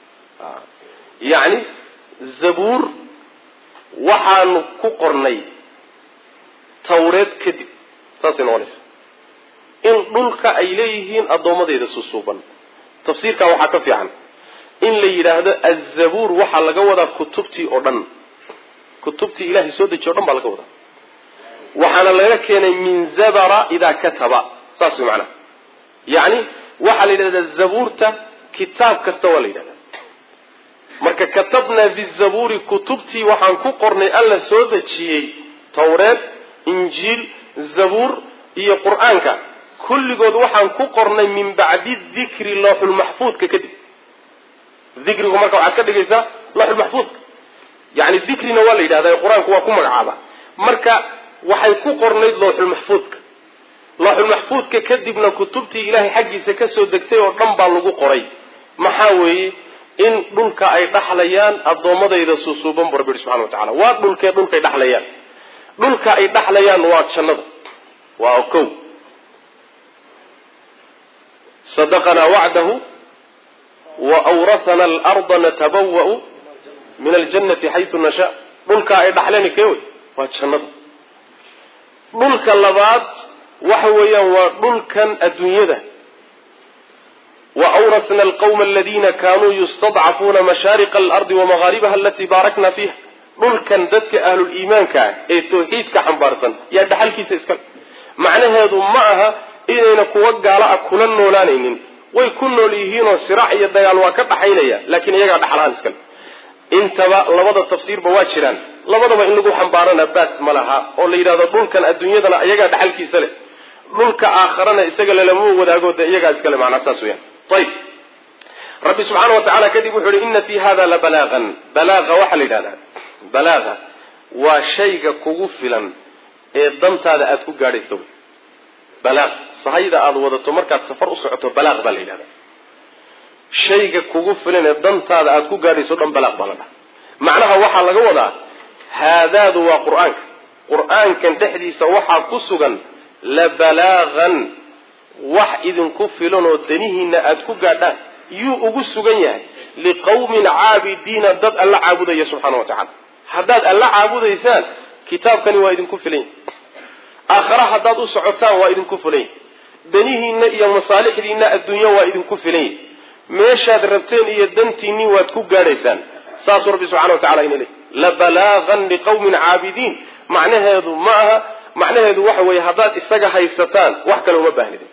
yacni zabuur waxaanu ku qornay tawreed kadib saasay noqonaysa in dhulka ay leeyihiin addoommadeeda susuuban tafsiirkaa waxaa ka fiican in la yidhaahdo azabuur waxaa laga wadaa kutubtii oo dhan kutubtii ilaahay soo dejiye o dhan baa laga wadaa waxaana laga keenay min zabara idaa kataba saas way macnaha yacni waxaa la yidhahdaa zabuurta kitaab kasta waa la yidhahdaa marka katabnaa bizabuuri kutubtii waxaan ku qornay alla soo dejiyey tawreed injiil zabuur iyo qur-aanka kulligood waxaan ku qornay min bacdi dikri looxulmaxfuudka kadib dikrigu marka waxaad ka dhigaysaa looxulmaxfuudka yani dikrina waa la yidhahda qur-aanku waa ku magacaaba marka waxay ku qornayd looxulmaxfuudka looxulmaxfuudka kadibna kutubtii ilaahay xaggiisa kasoo degtay oo dhan baa lagu qoray maxaa weeye in dhulka ay dhaxlayaan addoommadayda suusuuban bu rabbi yihi subxana wa tacala waa dhulkee dhulkay dhaxlayaan dhulka ay dhaxlayaan waa jannada waa kow sadaqanaa wacdahu wa awrathana alarda natabawa'u min aljannati xaytu nashaa dhulka ay dhaxleen kee wey waa jannada dhulka labaad waxa weeyaan waa dhulkan adduunyada wa awrasna alqawma aladina kanuu yustadcafuuna mashaariqa alardi wamaghaaribaha alatii baarakna fiiha dhulkan dadka ahluliimaanka ah ee tawxiidka xambaarsan yaa dhaxalkiisa iskale macnaheedu ma aha inayna kuwa gaala ah kula noolaanaynin way ku nool yihiinoo siraac iyo dagaal waa ka dhaxaynaya laakiin iyagaa dhaxalahaan iskale intaba labada tafsiirba waa jiraan labadaba in lagu xambaarana baas ma laha oo la yidhahdo dhulkan adduunyadana iyagaa dhaxalkiisa leh dhulka aakharana isaga lalama wadaago dee iyagaa iskale macnaa saas weyaan ayb rabbi subxaana wa tacala kadib wuxuu yihi ina fi hada la balaagan balaaqa waxaa la yidhahdaa balaaqa waa shayga kugu filan ee dantaada aada ku gaadhayso wy balaaq sahayda aada wadato markaad safar u socoto balaaq baa la yidhahdaa shayga kugu filan ee dantaada aada ku gaadhayso o dhan balaaq baa la dhaha macnaha waxaa laga wadaa haadaadu waa qur-aanka qur-aankan dhexdiisa waxaa ku sugan la balaagan wax idinku filan oo danihiina aada ku gaadhaan yuu ugu sugan yahay liqawmin caabidiina dad alla caabudaya subxaana wa tacala haddaad alla caabudaysaan kitaabkani waa idinku filan yahy aakhara haddaad u socotaan waa idinku filan yahy danihiina iyo masaalixdiina adduunya waa idinku filan yahy meeshaad rabteen iyo dantiinii waad ku gaadhaysaan saasuu rabbi subxana wa tacala ina leey la balaagan liqawmin caabidiin macnaheedu ma aha macnaheedu waxa weeye haddaad isaga haysataan wax kale uma baahnidin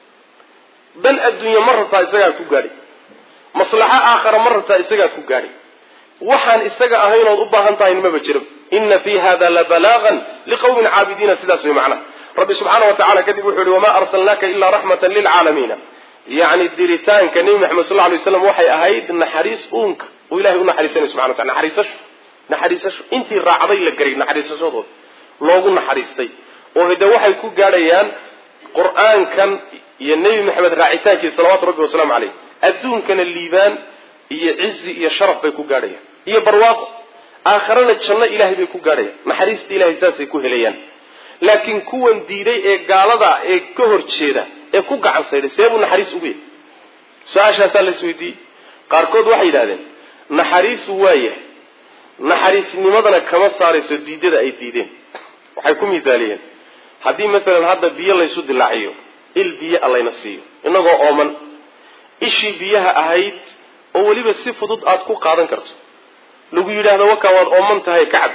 dan adduunya ma rabtaa isagaad ku gaadhay maslaxo aakhara ma rabtaa isagaad ku gaadhay waxaan isaga ahayn ood u baahan tahay maba jiro ina fi hada la balaagan liqawmin caabidiina sidaas way macnaha rabbi subxaana wa tacala kadib wuxuu yihi wamaa arsalnaaka ilaa raxmatan lilcaalamiina yacni diritaanka nebi maxamed sal ly slam waxay ahayd naxariis uunka uu ilahay u naxariisanay subxana wa tala naxariisasho naxariisasho intii raacday la garay naxariisashadooda loogu naxariistay oo hade waxay ku gaadhayaan qur-aankan iyo nebi maxamed raacitaankiisa salawatu rabbi wasalaamu caleyh adduunkana liibaan iyo cizi iyo sharaf bay ku gaadhayaan iyo barwaaqo aakharana janno ilaahay bay ku gaadhayaan naxariista ilahay saasay ku helayaan laakiin kuwan diiday ee gaalada ee ka hor jeeda ee ku gacan saydhay see buu naxariis ugu yahay su-aashaasaa la isweydiiyey qaarkood waxay yidhahdeen naxariisu waa yahay naxariisnimadana kama saarayso diidada ay diideen waxay ku misaaliyeen haddii masalan hadda biyo laysu dilaaciyo il biyo a layna siiyo inagoo ooman ishii biyaha ahayd oo weliba si fudud aada ku qaadan karto lagu yidhaahdo wakaa waad ooman tahay kacab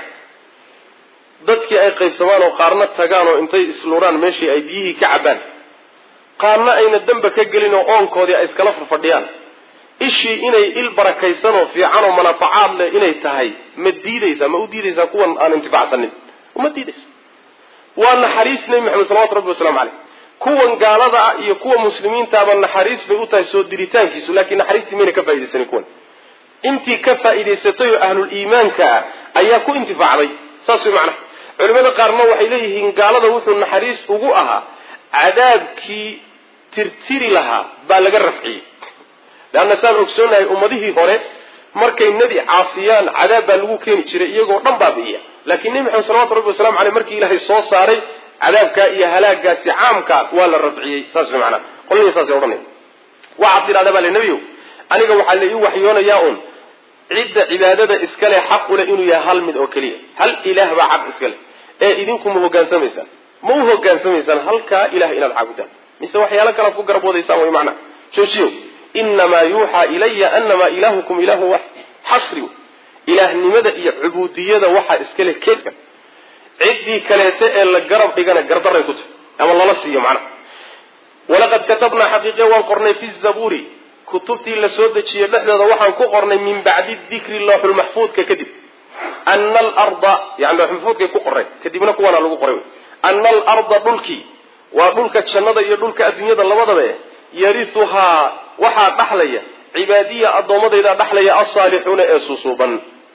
dadkii ay qaybsamaan oo qaarna tagaan oo intay isluraan meeshii ay biyihii ka cabbaan qaarna ayna damba ka gelin oo oonkoodii ay iskala farfadhiyaan ishii inay il barakaysan oo fiican oo manafacaad leh inay tahay ma diidaysaa ma u diidaysaa kuwan aan intifacsanin uma diidaysa waa naxariis nebi maxamed salawatu rabbi waslamu caleyh kuwan gaalada ah iyo kuwa muslimiintaaba naxariis bay u tahay soo diritaankiisu laakiin naxariistii mayna ka faa'idaysanin kuwan intii ka faa'idaysatay oo ahlul iimaanka ah ayaa ku intifaacday saas way macnaha culimada qaarna waxay leeyihiin gaalada wuxuu naxariis ugu ahaa cadaabkii tirtiri lahaa baa laga rafciyey leanna saan ogsoonahay ummadihii hore markay nebi caasiyaan cadaab baa lagu keeni jiray iyagoo dhan baabi'iya laakiin nebi maxamed salawatu rabbi wasalamu aleyh markii ilaahay soo saaray cadaabkaa iyo halaagaasi caamkaa waa la rafciyey saas manaa qolihii saasay odhanay waxaad tidhahdaa baa le nebiyow aniga waxaa la ii waxyoonayaa un cidda cibaadada iskale xaq ule inuu yahay hal mid oo keliya hal ilaah baa xaq iskale ee idinku ma hogaansamaysaan ma u hogaansamaysaan halkaa ilah inaad caabudaan mise waxyaalo kalead ku garab wadaysaan way macnaha joojiyo inamaa yuuxaa ilaya anamaa ilaahukum ilaahu wax xasri ilaahnimada iyo cubuudiyada waxaa iskale keeska ciddii kaleete ee la garab dhigana gardaray ku tahy ama lala siiyo macnaha walaqad katabnaa xaqiiqiya waan qornay fi zabuuri kutubtii la soo dejiyey dhexdooda waxaan ku qornay min bacdi dikri looxulmaxfuudka kadib ana alarda yani looxulmaxfuudkay ku qoreen kadibna kuwaana lagu qoray ana alarda dhulkii waa dhulka jannada iyo dhulka adduunyada labadaba eh yarisuhaa waxaa dhaxlaya cibaadiya addoommadaydaa dhaxlaya alsaalixuuna ee susuuban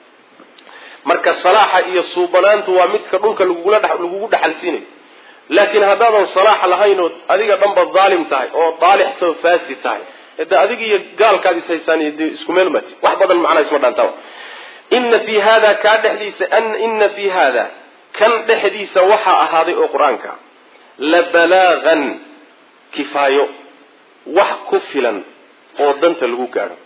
marka salaaxa iyo suubanaantu waa midka dhulka lagugula lagugu dhaxalsiinayo laakiin haddaadan salaax lahayn oo adiga dhanba daalim tahay oo daalixtoo faasi tahay de adiga iyo gaalkaad is haysaan de isku meel mati wax badan macnaa isma dhaantaa ina fi hada kaa dhexdiisa ina fi hada kan dhexdiisa waxaa ahaaday oo qur-aanka la balaagan kifaayo wax ku filan oo danta lagu gaadho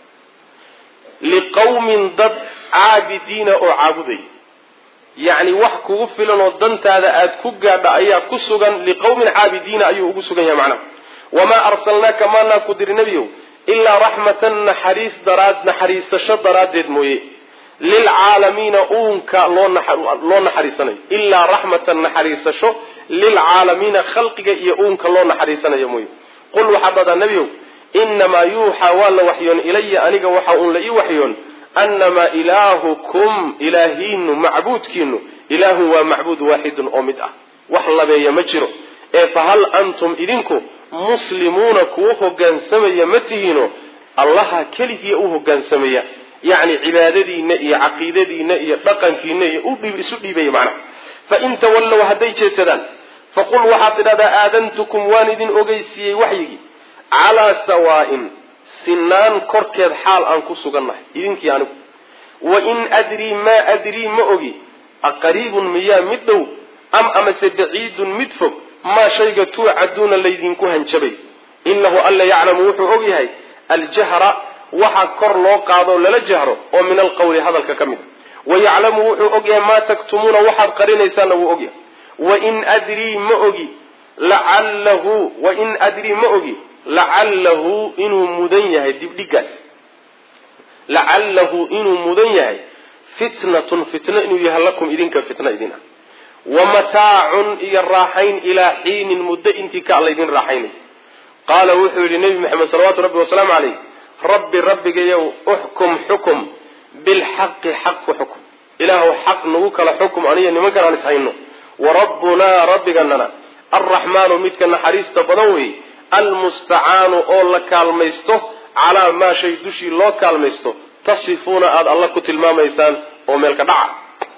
liqawmin dad caabidiina oo caabudaya yacni wax kugu filan oo dantaada aada ku gaadha ayaa ku sugan liqawmin caabidiina ayuu ugu sugan yahay macnaha wamaa arsalnaaka maanaa ku diri nebiyow ilaa raxmatan naxariis daraad naxariisasho daraaddeed mooye lilcaalamiina uunka loo naxariisanayo ilaa raxmatan naxariisasho lilcaalamiina khalqiga iyo uunka loo naxariisanayo mooye qul waxaad dhadaa nebiyow inamaa yuuxaa waa la waxyoon ilaya aniga waxa uun la ii waxyoon annamaa ilaahukum ilaahiinu macbuudkiinu ilaahun waa macbuud waaxidun oo mid ah wax labeeya ma jiro ee fahal antum idinku muslimuuna kuwa hogaansamaya ma tihiino allaha keligiiya u hogaansamaya yacni cibaadadiinna iyo caqiidadiinna iyo dhaqankiina iyo isu dhiibaya macnaha fain tawallow hadday jeedsadaan faqul waxaad tidhahdaa aadantukum waan idin ogeysiiyey waxyigii calaa sawaa'in sinaan korkeed xaal aan ku sugannahay idinkii anigu wain adrii maa adrii ma ogi aqariibun miyaa mid dhow am amase baciidun mid fog maa shayga tuucaduuna laydinku hanjabay inahu alla yaclamu wuxuu og yahay aljahra waxa kor loo qaadoo lala jahro oo min alqawli hadalka ka mid a wayaclamu wuxuu og yahay maa taktumuuna waxaad qarinaysaanna wuu og yahay wain adrii ma ogi lacallahu wain adrii ma ogi lacallahu inuu mudan yahay dibdhigaas lacallahu inuu mudan yahay fitnatun fitno inuu yahay lakum idinka fitno idin ah wa mataacun iyo raaxayn ilaa xiinin muddo intii ka laydin raaxaynay qaala wuxuu yidhi nebi maxamed salawaatu rabbi wasalaamu caleyh rabbi rabbigayow uxkum xukum bilxaqi xaq ku xukum ilaahu xaq nagu kala xukum aniyo nimankan aan is hayno wa rabbunaa rabbiganana alraxmaanu midka naxariista badan weeye almustacaanu oo la kaalmaysto calaa maa shay dushii loo kaalmaysto tasifuuna aada alla ku tilmaamaysaan oo meelka dhaca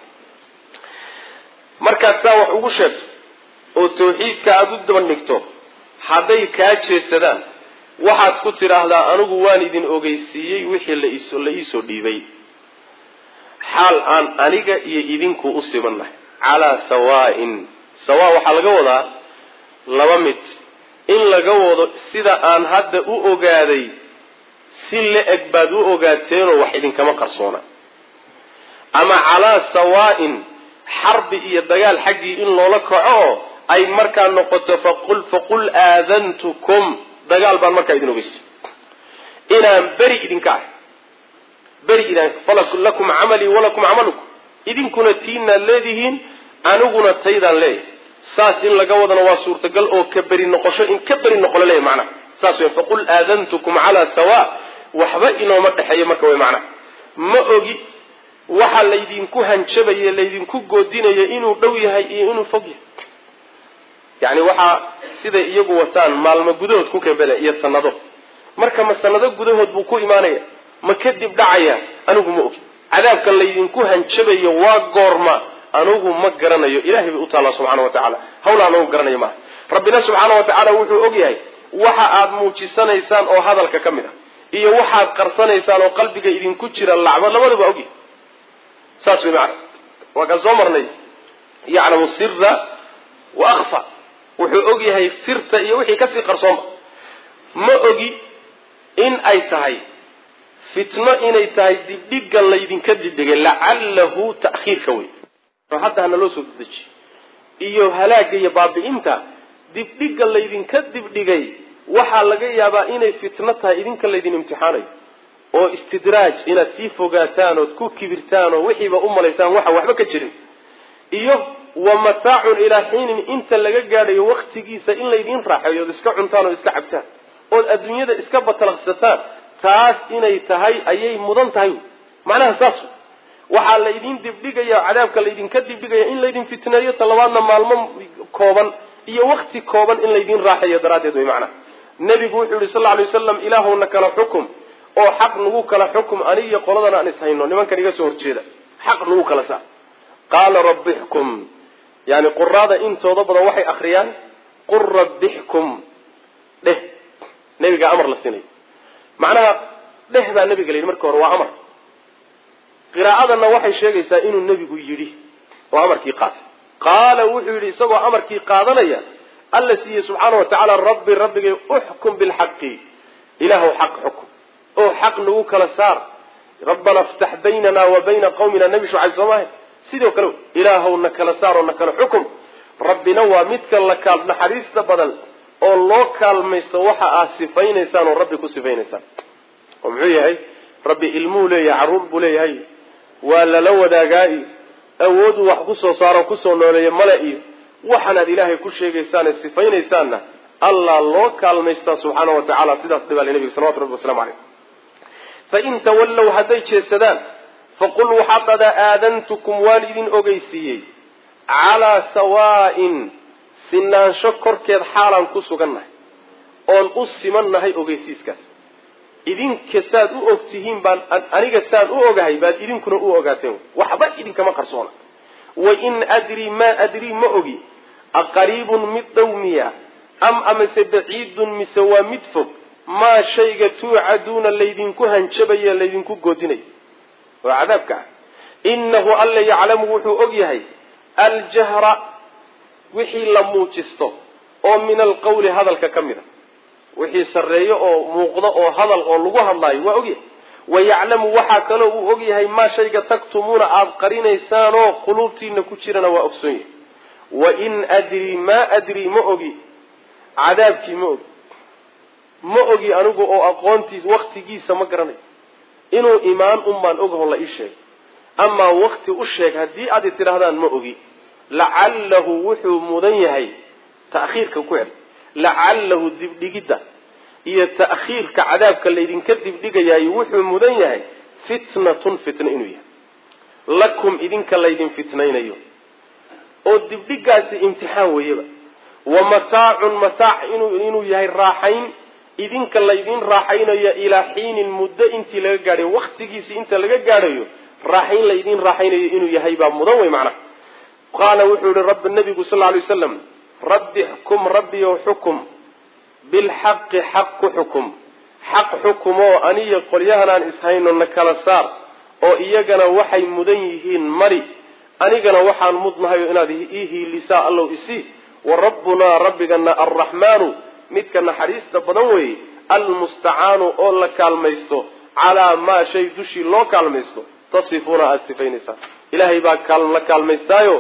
markaad saa wax ugu sheegto oo tawxiidka aada u dabandhigto hadday kaa jeesadaan waxaad ku tidhaahdaa anigu waan idin ogeysiiyey wixii laiso la iisoo dhiibay xaal aan aniga iyo idinku u sibannahay calaa sawaa'in sawaa waxaa laga wadaa laba mid in laga wado sida aan hadda u ogaaday si la-eg baad u ogaateenoo wax idinkama qarsoona ama calaa sawaa'in xarbi iyo dagaal xaggii in loola kaco oo ay markaa noqoto faqul faqul aadantukum dagaal baan markaa idin ogeysa inaan beri idinka ahay beri idaan lakum camalii walakum camalukum idinkuna tiinaad leedihiin aniguna taydaan leeyahay saas in laga wadana waa suurtagal oo ka beri noqosho in ka beri noqo laleeyahy macnaha saas wey faqul aadantukum calaa sawa waxba inooma dhexeeyo marka way macnaha ma ogi waxa laydinku hanjabaye laydinku goodinaya inuu dhow yahay iyo inuu fog yahay yacni waxaa siday iyagu wataan maalmo gudahood ku kebele iyo sanado marka ma sanado gudahood buu ku imaanaya ma kadib dhacaya anigu ma ogi cadaabka laydinku hanjabayo waa goorma anugu ma garanayo ilahay bay u taallaa subxana wa tacaala hawla anugu garanayo maaha rabbina subxaana wa tacaala wuxuu og yahay waxa aad muujisanaysaan oo hadalka ka mid ah iyo waxaad qarsanaysaan oo qalbiga idinku jira lacbo labadaba ogyahay saas way macana waa kaan soo marnay yaclamu sira wa akfa wuxuu og yahay sirta iyo wixii kasii qarsooma ma ogi in ay tahay fitno inay tahay dibdhiga laydinka dibdhigay lacalahu ta'khiirka wey hadda hana loo soo dedejiyo iyo halaaga iyo baabi'inta dibdhiga laydinka dibdhigay waxaa laga yaabaa inay fitno tahay idinka laydin imtixaanayo oo istidraaj inaad sii fogaataan ood ku kibirtaan oo wixiiba u malaysaan waxa waxba ka jirin iyo wa mataacun ilaa xiinin inta laga gaadhayo waktigiisa in laydin raaxeeyo ood iska cuntaan oo iska cabtaan ood adduunyada iska batalaqsataan taas inay tahay ayay mudan tahay macnaha saas waxaa laydin dibdhigaya cadaabka laydinka dibdhigaya in laydin fitneeyo talabaadna maalmo kooban iyo wakti kooban in laydin raaxeeyo daraaddeed way macnaha nebigu wuxuu yihi sal lla alay waslam ilaahowna kala xukum oo xaq nagu kala xukum anig iyo qoladan aan ishayno nimankan iga soo horjeeda xaq nagu kala saa qaala rabbixkum yani quraada intooda badan waxay akriyaan qul rabbixkum dheh nebigaa amar la sinay macnaha dheh baa nebiga la yidhi marka hore waa amar qiraa'adanna waxay sheegaysaa inuu nebigu yidhi oo amarkii qaatay qaala wuxuu yidhi isagoo amarkii qaadanaya alla siiyey subxaana wa tacaala rabbi rabbigay uxkum bilxaqi ilaahow xaq xukum oo xaq nagu kala saar rabbana iftax baynana wa bayna qawmina nebi shucayb soo maaha sidoo kale ilaahow na kala saar oo na kala xukum rabbina waa midka la kaal naxariista badan oo loo kaalmaysto waxa aad sifaynaysaan oo rabbi ku sifaynaysaan oo muxuu yahay rabbi ilmuhu leeyahay carruur buu leeyahay waa lala wadaagaa iyo awooduu wax kusoo saaro kusoo nooleeya male iyo waxaanaad ilaahay ku sheegaysaane sifaynaysaanna allah loo kaalmaystaa subxaana wa tacala sidaas dhibaale nebiga salawatu rabbi waslamu caleyh fain tawallow hadday jeedsadaan faqul waxaad dhadaa aadantukum waan idin ogeysiiyey calaa sawaa'in sinaansho korkeed xaalaan ku sugannahay oon u simannahay ogeysiiskaas idinka saad u og tihiin baan aniga saan u ogahay baad idinkuna u ogaateen waxba idinkama qarsoona wain adrii maa adrii ma ogi aqariibun mid dhow miya am amase baciidun mise waa mid fog maa shayga tuucaduuna laydinku hanjabayo laydinku goodinayo oo cadaabka ah innahu alla yaclamu wuxuu og yahay aljahra wixii la muujisto oo min alqawli hadalka ka mid a wixii sarreeyo oo muuqdo oo hadal oo lagu hadlaayo waa ogyahay wayaclamu waxaa kaloo uu og yahay maa shayga taktumuuna aada qarinaysaanoo quluubtiina ku jirana waa ogsoon yahay wain adrii maa adrii ma ogi cadaabkii ma ogi ma ogi anigu oo aqoontiis waktigiisa ma garanayo inuu imaan un baan ogaho la ii sheegay amaa wakti u sheeg haddii aad i tidhaahdaan ma ogi lacallahu wuxuu mudan yahay ta'khiirka ku cel lacallahu dibdhigidda iyo ta'khiirka cadaabka laydinka dibdhigayaay wuxuu mudan yahay fitnatun fitno inuu yahay lakum idinka laydin fitnaynayo oo dibdhigaasi imtixaan weeyaba wa mataacun mataac inuu yahay raaxayn idinka laydin raaxaynayo ilaa xiinin muddo intii laga gaadhayo waktigiisii inta laga gaadhayo raaxayn laydin raaxaynayo inuu yahay baa mudan wey macnaha qaala wuxuu yihi rabbi nabigu sal ly slam rabbi xkum rabbiyow xukum bilxaqi xaq ku xukum xaq xukumoo aniyo qolyahanaan ishayno na kala saar oo iyagana waxay mudan yihiin mari anigana waxaan mudnahayo inaad ii hiilisaa allow isii wa rabbunaa rabbigana alraxmaanu midka naxariista badan weeye almustacaanu oo la kaalmaysto calaa maa shay dushii loo kaalmaysto tasifuuna aada sifaynaysaan ilaahay baa la kaalmaystaayo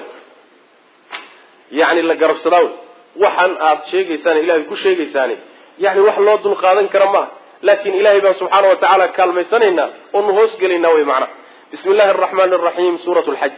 yani la garabsadaa wey waxaan aada sheegaysaan ilahay ku sheegaysaani yani wax loo dul qaadan kara maaha laakin ilahay baan subxaana wa tacaala kaalmaysanaynaa oo nu hoos gelaynaa wey macnaha bismi llahi araxmaani araxiim suurat lxaj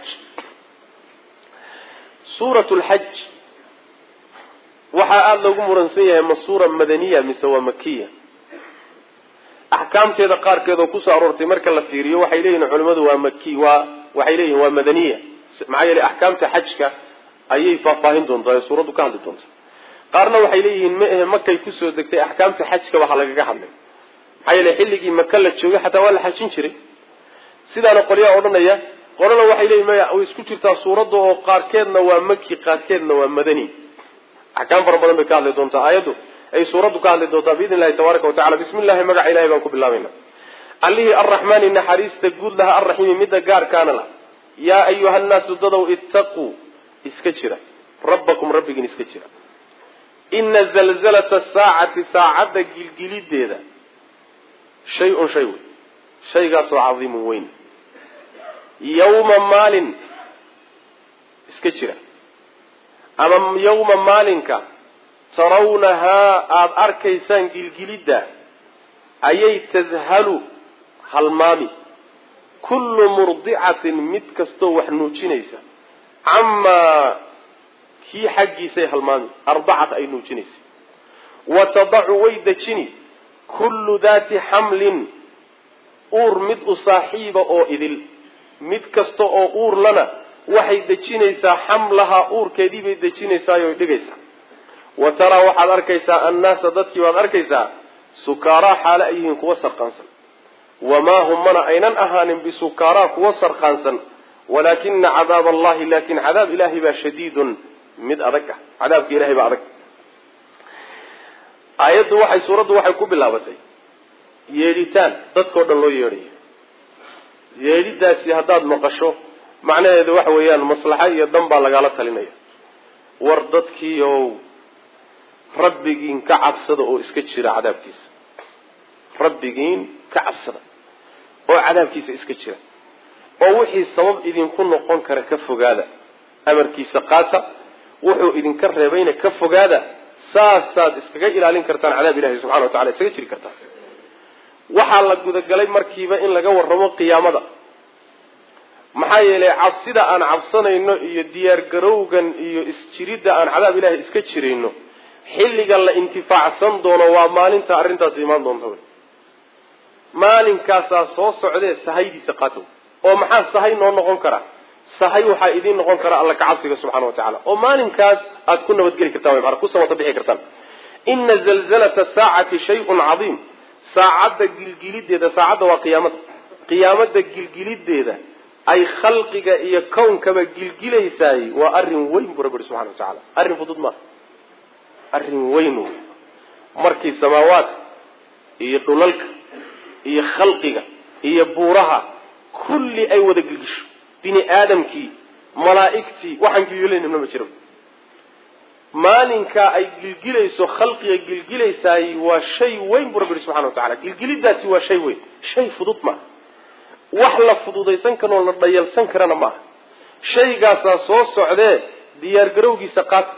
suurat lxaj waxaa aada loogu muransan yahay ma suura madaniya mise waa makiya axkaamteeda qaarkeed oo kusoo aroortay marka la fiiriyo waxay leeyihin culimadu waa maki waa waxay leeyihin waa madaniya maxaa yeelay axkaamta xajka ayay faahfaahin doontaa ee suuraddu ka hadli doonta qaarna waxay leeyihiin ma ahe makay kusoo degtay axkaamta xajka waxa lagaga hadlay maxaa yeelay xilligii maka la joogay xataa waa la xajin jiray sidaana qolyaha odhanaya qolana waxay leeyihin maya way isku jirtaa suuradda oo qaarkeedna waa maki qaarkeedna waa madani axkaam fara badan bay ka hadli doontaa aayaddu ay suuraddu ka hadli doontaa biidni illahi tabaaraka wa tacala bismi illahi magaca ilahay baan ku bilaabayna allihii arraxmaani naxariista guud laha arraxiimi midda gaarkaana la yaa ayuha nnaasu dadow ittaquu iska jira rabbakum rabbigiin iska jira ina zalzalata saacati saacadda gilgilideeda shay-un shay wey shaygaasoo cadiimun weyn yawma maalin iska jira ama yawma maalinka tarawnahaa aada arkaysaan gilgilidda ayay tadhalu halmaami kullu murdicatin mid kastoo wax nuujinaysa camaa kii xaggiisay halmaami ardacat ay nuujinaysa wa tadacu way dejini kullu daati xamlin uur mid u saaxiiba oo idil mid kasta oo uur lana waxay dejinaysaa xamlahaa uurkeedii bay dejinaysaayooy dhigaysaa wa taraa waxaad arkaysaa annaasa dadkii baad arkaysaa sukaaraa xaale ay yihiin kuwa sarqaansan wamaa hum mana aynan ahaanin bisukaaraa kuwa sarqaansan walaakina cadaab allahi laakin cadaab ilaahay baa shadiidun mid adag ah cadaabka ilahay baa adag aayaddu waxay suuraddu waxay ku bilaabatay yeedhitaan dadkao dhan loo yeedhayo yeedhidaasi haddaad maqasho macnaheedu waxa weeyaan maslaxa iyo dan baa lagaala talinaya war dadkiiow rabbigiin ka cabsada oo iska jira cadaabkiisa rabbigiin ka cabsada oo cadaabkiisa iska jira oo wixii sabab idinku noqon kara ka fogaada amarkiisa qaata wuxuu idinka reebayna ka fogaada saasaad iskaga ilaalin kartaan cadaab ilahi subxana wa tacala iskaga jiri kartaan waxaa la gudagalay markiiba in laga warramo qiyaamada maxaa yeelay cabsida aan cabsanayno iyo diyaargarowgan iyo isjiridda aan cadaab ilahi iska jirayno xilliga la intifaacsan doono waa maalinta arrintaasi imaan doonta wey maalinkaasaa soo socdee sahaydiisa qaata oo maxaa sahay noo noqon kara sahay waxaa idiin noqon kara alla kacabsiga subxana wa tacala oo maalinkaas aad ku nabadgeli kartaan mana ku samata bixi kartaan ina zalzalata saacati shayun cadiim saacadda gilgilideeda saacadda waa qiyaamada qiyaamada gilgilideeda ay khalqiga iyo kawnkaba gilgilaysaay waa arrin weyn buu rabbi subxana wa tacala arrin fudud maaha arrin weyn wey markii samaawaadka iyo dhulalka iyo khalqiga iyo buuraha kulli ay wada gilgisho bini aadamkii malaa'igtii waxaan gilgilaynana ma jiro maalinkaa ay gilgilayso khalqiga gilgilaysaay waa shay weyn buu rabbi subxana wa tacala gilgilidaasi waa shay weyn shay fudud maaha wax la fududaysan karoo la dhayalsan karana maaha shaygaasaa soo socdee diyaargarowgiisa qaata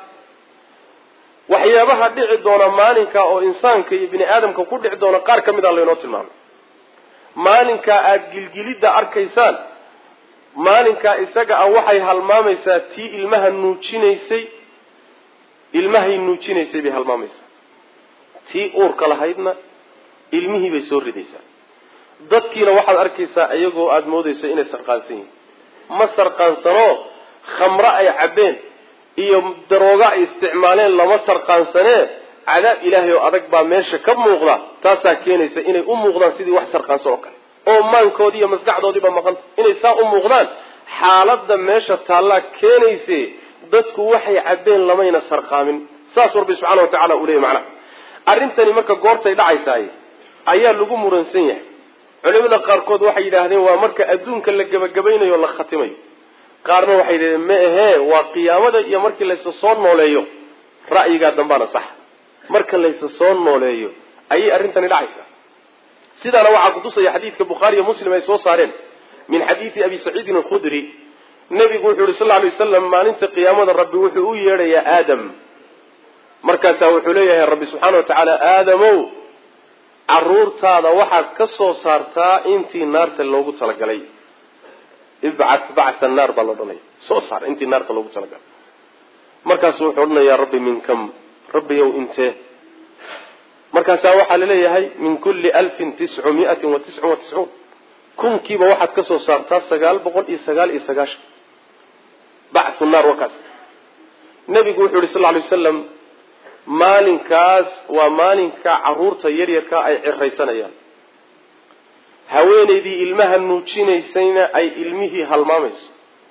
waxyaabaha dhici doona maalinka oo insaanka iyo bini aadamka ku dhici doona qaar ka mid a laynoo tilmaamay maalinkaa aada gilgilidda arkaysaan maalinkaa isaga ah waxay halmaamaysaa tii ilmaha nuujinaysay ilmahay nuujinaysay bay halmaamaysaa tii uurka lahaydna ilmihii bay soo ridaysaa dadkiina waxaad arkaysaa iyagoo aada moodayso inay sarqaansan yihiin ma sarqaansanoo khamro ay cabbeen iyo darooga ay isticmaaleen lama sarqaansanee cadaab ilaahay oo adag baa meesha ka muuqda taasaa keenaysa inay u muuqdaan sidii wax sarqaansan oo kale oo maankoodii iyo maskaxdoodiiba maqanta inay saa u muuqdaan xaaladda meesha taallaa keenayse dadku waxay cabbeen lamayna sarqaamin saas rabbi subxaana wa tacala uu leeyay macnaha arrintani marka goortay dhacaysaay ayaa lagu muransan yahay culimada qaarkood waxay yidhaahdeen waa marka adduunka la gebagabaynayo la khatimayo qaarna waxay yidhahdeen ma ahee waa qiyaamada iyo markii laysa soo nooleeyo ra'yigaa dambaana sax marka laysa soo nooleeyo ayay arrintani dhacaysaa sidaana waxaa kutusaya xadiidka bukhaariiyo muslim ay soo saareen min xadiidi abi saciidin alkhudri nebigu wuxuu yihi sal lla alay wasalam maalinta qiyaamada rabbi wuxuu u yeedhayaa aadam markaasaa wuxuu leeyahay rabbi subxaana wa tacaala aadamow caruurtaada waxaad ka soo saartaa intii naarta loogu talagalay ibcat bacta naar baa la odhanaya soo saar intii naarta loogu talagalay markaasu wuxuu odhanayaa rabbi min kam rabbiyow intee markaasaa waxaa laleeyahay min kulli alfin tiscu miatin wa tiscun wa tiscuun kunkiiba waxaad ka soo saartaa sagaal boqol iyo sagaal iyo sagaashan bacthu naar wakaas nebigu wuxuu yihi sal lla alay wasalam maalinkaas waa maalinka caruurta yaryarkaa ay ciraysanayaan haweenaydii ilmaha nuujinaysayna ay ilmihii halmaamayso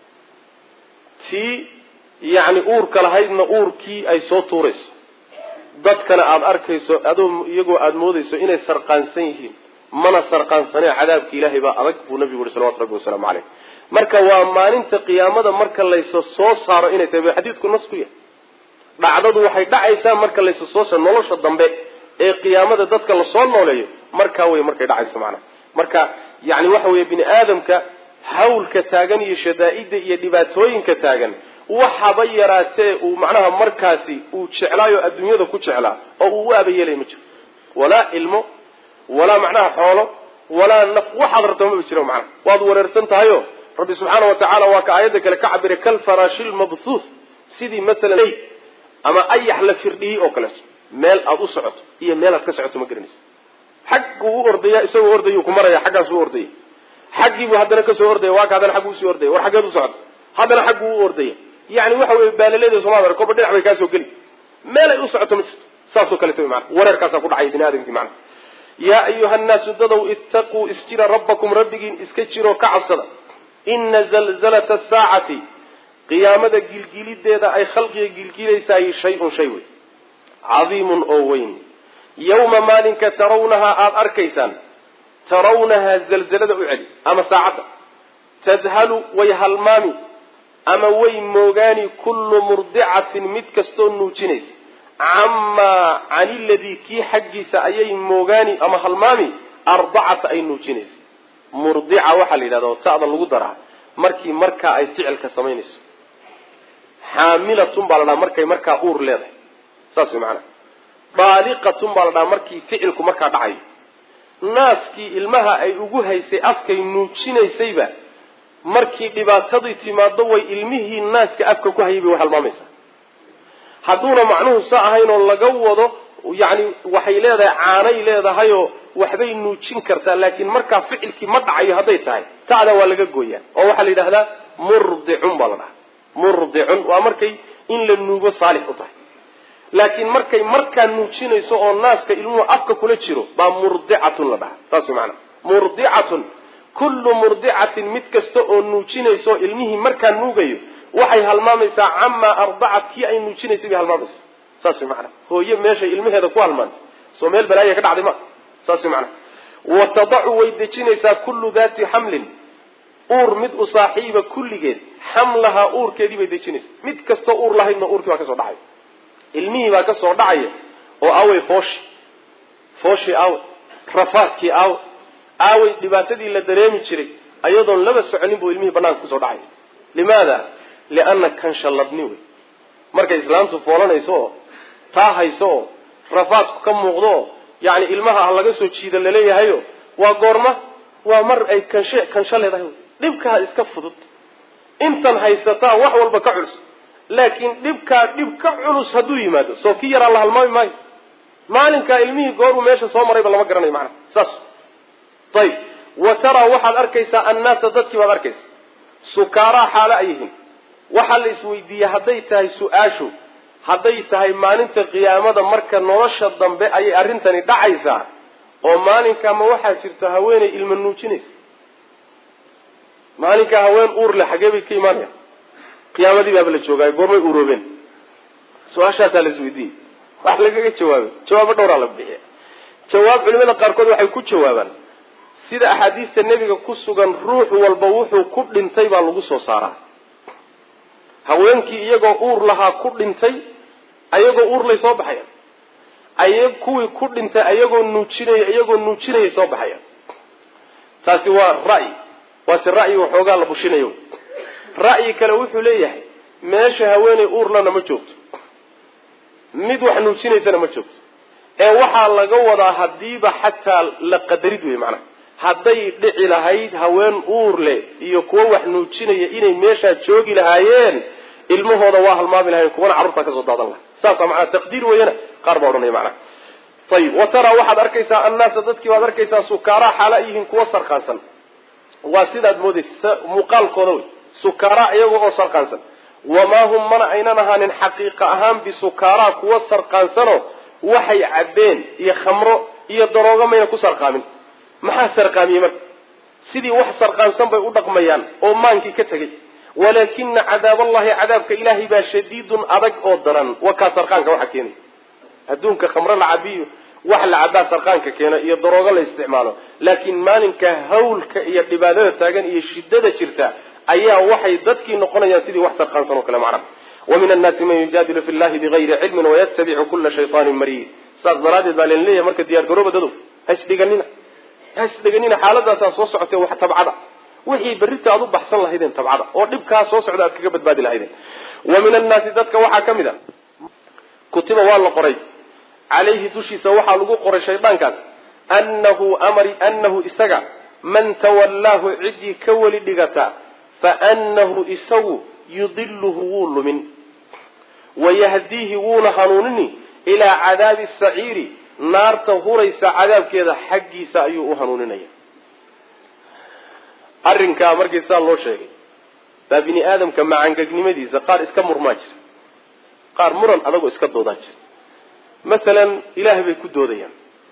tii yacni uurka lahaydna uurkii ay soo tuurayso dadkana aada arkayso adoo iyagoo aada moodayso inay sarqaansan yihiin mana sarqaansanee cadaabka ilaahay baa adag buu nabigu yihi salawatu rabbi wasalaamu caleyh marka waa maalinta qiyaamada marka laysa soo saaro inay tahay ba xadiidku nas ku yahay dhacdadu waxay dhacaysaa marka laysa soo saaro nolosha dambe ee qiyaamada dadka lasoo nooleeyo markaa wey markay dhacayso macnaha marka yani waxa weeye bini aadamka hawlka taagan iyo shadaa'ida iyo dhibaatooyinka taagan waxaba yaraatee uu macnaha markaasi uu jeclaayo adduunyada ku jeclaa oo uu u aabayeelay ma jiro walaa ilmo walaa macnaha xoolo walaa naf waxaad rabta maba jiro macnaha waad wareersan tahayo rabbi subxaana wa tacaala waa ka aayadda kale ka cabiray kalfaraashi lmabthuuth sidii masalan ley ama ayax la firdhiyey oo kaleeto meel aada u socoto iyo meel aad ka socoto ma garanaysa xagguu u ordaya isagoo ordayuu ku maraya xaggaasuu ordaya xaggiibuu haddana kasoo ordaya waa ka haddana xagguu usii ordaya war xaggeed u socoto haddana xagguu u ordaya yani waxa weye baalaleeda somaad arag koba dhinac bay kaasoo geli meelay u socoto ma jirto saasoo kaleeto wy mana wareerkaasaa ku dhacaya bini aadamkii macana yaa ayuha nnaasu dadow ittaquu isjira rabbakum rabbigiin iska jiroo ka cabsada ina zalzalata asaacati qiyaamada gilgilideeda ay khalqiga gilgilaysaay shay-un shay wey cadiimun oo weyn yawma maalinka tarawnahaa aada arkaysaan tarawnahaa zalzalada u celi ama saacadda tadhalu way halmaami ama way moogaani kullu murdicatin mid kastoo nuujinaysa camaa cani ladii kii xaggiisa ayay moogaani ama halmaami ardacata ay nuujinaysa murdica waxaa la yidhahda oo ta'da lagu daraa markii markaa ay ficilka samaynayso xaamilatun baa la dhaha markay markaa uur leedahay saas way macanaa daaliqatun baa la dhaha markii ficilku markaa dhacayo naaskii ilmaha ay ugu haysay afkay nuujinaysayba markii dhibaatadii timaado way ilmihii naaska afka ku hayay bay way halmaamaysaa hadduuna macnuhu sa ahayn oo laga wado yacni waxay leedahay caanay leedahayoo waxbay nuujin kartaa laakiin markaa ficilkii ma dhacayo hadday tahay ta'da waa laga gooyaa oo waxaa la yidhahdaa murdicun baa la dhahaa murdicun waa markay in la nuugo saalix u tahay laakiin markay markaa nuujinayso oo naaska ilmuhu afka kula jiro baa murdicatun la dhahaa saas way macanaa murdicatun kullu murdicatin mid kasta oo nuujinayso ilmihii markaa nuugayo waxay halmaamaysaa camaa ardacat kii ay nuujinaysay bay halmaamaysaa saas way macanaa hooye meeshay ilmaheeda ku halmaantay soo meel balaaya ka dhacday ma saas way macanaa wa tadacu way dejinaysaa kullu daati xamlin uur mid u saaxiiba kulligeed xamlahaa uurkeedii bay dejinaysaa mid kastoo uur lahaydna uurkii baa kasoo dhacaya ilmihii baa kasoo dhacaya oo aawey fooshi fooshii aawe rafaadkii aawe aawey dhibaatadii la dareemi jiray ayadoon laba soconin buu ilmihii banaanka kusoo dhacaya limaada lianna kanshalladni wey markay islaamtu foolanayso oo taa hayso oo rafaadku ka muuqdo oo yacni ilmaha ha laga soo jiida laleeyahayo waa goorma waa mar ay kanshe kansho leedahay dhibkaa iska fudud intan haysataa wax walba ka culus laakiin dhibkaa dhib ka culus hadduu yimaado soo kii yaraa la halmaami maayo maalinkaa ilmihii gooruu meesha soo marayba lama garanayo macnaha saas ayib wa taraa waxaad arkaysaa annaasa dadkii baad arkaysaa sukaaraa xaalo ay yihiin waxaa la isweydiiyey hadday tahay su-aashu hadday tahay maalinta qiyaamada marka nolosha dambe ayay arrintani dhacaysaa oo maalinkaa ma waxaa jirta haweenay ilma nuujinaysa maalinkaa haween uur le xagee bay ka imaanayaan qiyaamadii baaba la joogaayo goormay uroobeen su-aashaasaa la isweydiiyey wax lagaga jawaabay jawaabo dhowraa la bixiya jawaab culimada qaarkood waxay ku jawaabaan sida axaadiista nebiga ku sugan ruux walba wuxuu ku dhintay baa lagu soo saaraa haweenkii iyagoo uur lahaa ku dhintay ayagoo uur lay soo baxayaan ay kuwii ku dhintay ayagoo nuujinaya iyagoo nuujinayay soo baxayaan taasi waa ra'yi waase ra'yi waxoogaa la bushinayo ra'yi kale wuxuu leeyahay meesha haweeney uurlana ma joogto mid wax nuujinaysana ma joogto ee waxaa laga wadaa hadiiba xataa la qadarid wey macnaha hadday dhici lahayd haween uur leh iyo kuwo wax nuujinaya inay meeshaa joogi lahaayeen ilmahooda waa halmaami lahayen kuwana carruurtaa kasoo daadan lahay saasa macnaa taqdiir weeyana qaar baa odhanaya macnaha ayib wa taraa waxaad arkaysaa annaasa dadkii baad arkaysaa sukaaraa xaala yihiin kuwo sarqaansan waa sidaad moodaysa muuqaalkooda wey sukaaraa iyaga oo sarqaansan wamaa hum mana aynan ahaanin xaqiiqa ahaan bisukaaraa kuwo sarqaansano waxay cabbeen iyo khamro iyo daroogo mayna ku sarqaamin maxaa sarqaamiyey marka sidii wax sarqaansan bay u dhaqmayaan oo maankii ka tegey walaakina cadaaballahi cadaabka ilaahay baa shadiidun adag oo daran waa kaa sarqaanka waxa keenaya adduunka khamro la cabiyo wax la cabaa sarqaanka keena iyo daroogo la isticmaalo laakiin maalinka hawlka iyo dhibaadada taagan iyo shidada jirta ayaa waxay dadkii noqonayaan sidii wax sarqaansan oo kale macna wa min annaasi man yujaadilu fi llahi bigayri cilmin wayatabicu kula shaytaanin mariid saas daraaddeed baa len leeyahay marka diyaar garooba dadow hasdhiganina hasdhiganina xaaladaasaa soo socotee wax tabcada wixii berrita aad u baxsan lahaydeen tabcada oo dhibkaa soo socda aad kaga badbaadi lahaydeen wa min annaasi dadka waxaa ka mid a kutiba waa la qoray calayhi dushiisa waxaa lagu qoray shaydaankaas annahu amari annahu isaga man tawallaahu ciddii ka weli dhigata fa annahu isagu yudiluhu wuu lumin wayahdiihi wuuna hanuunini ilaa cadaabi saciiri naarta huraysa cadaabkeeda xaggiisa ayuu u hanuuninaya arrinkaa markii saa loo sheegay baa bini aadamka macangegnimadiisa qaar iska murmaa jira qaar muran adagoo iska doodaa jira masalan ilaahay bay ku doodayaan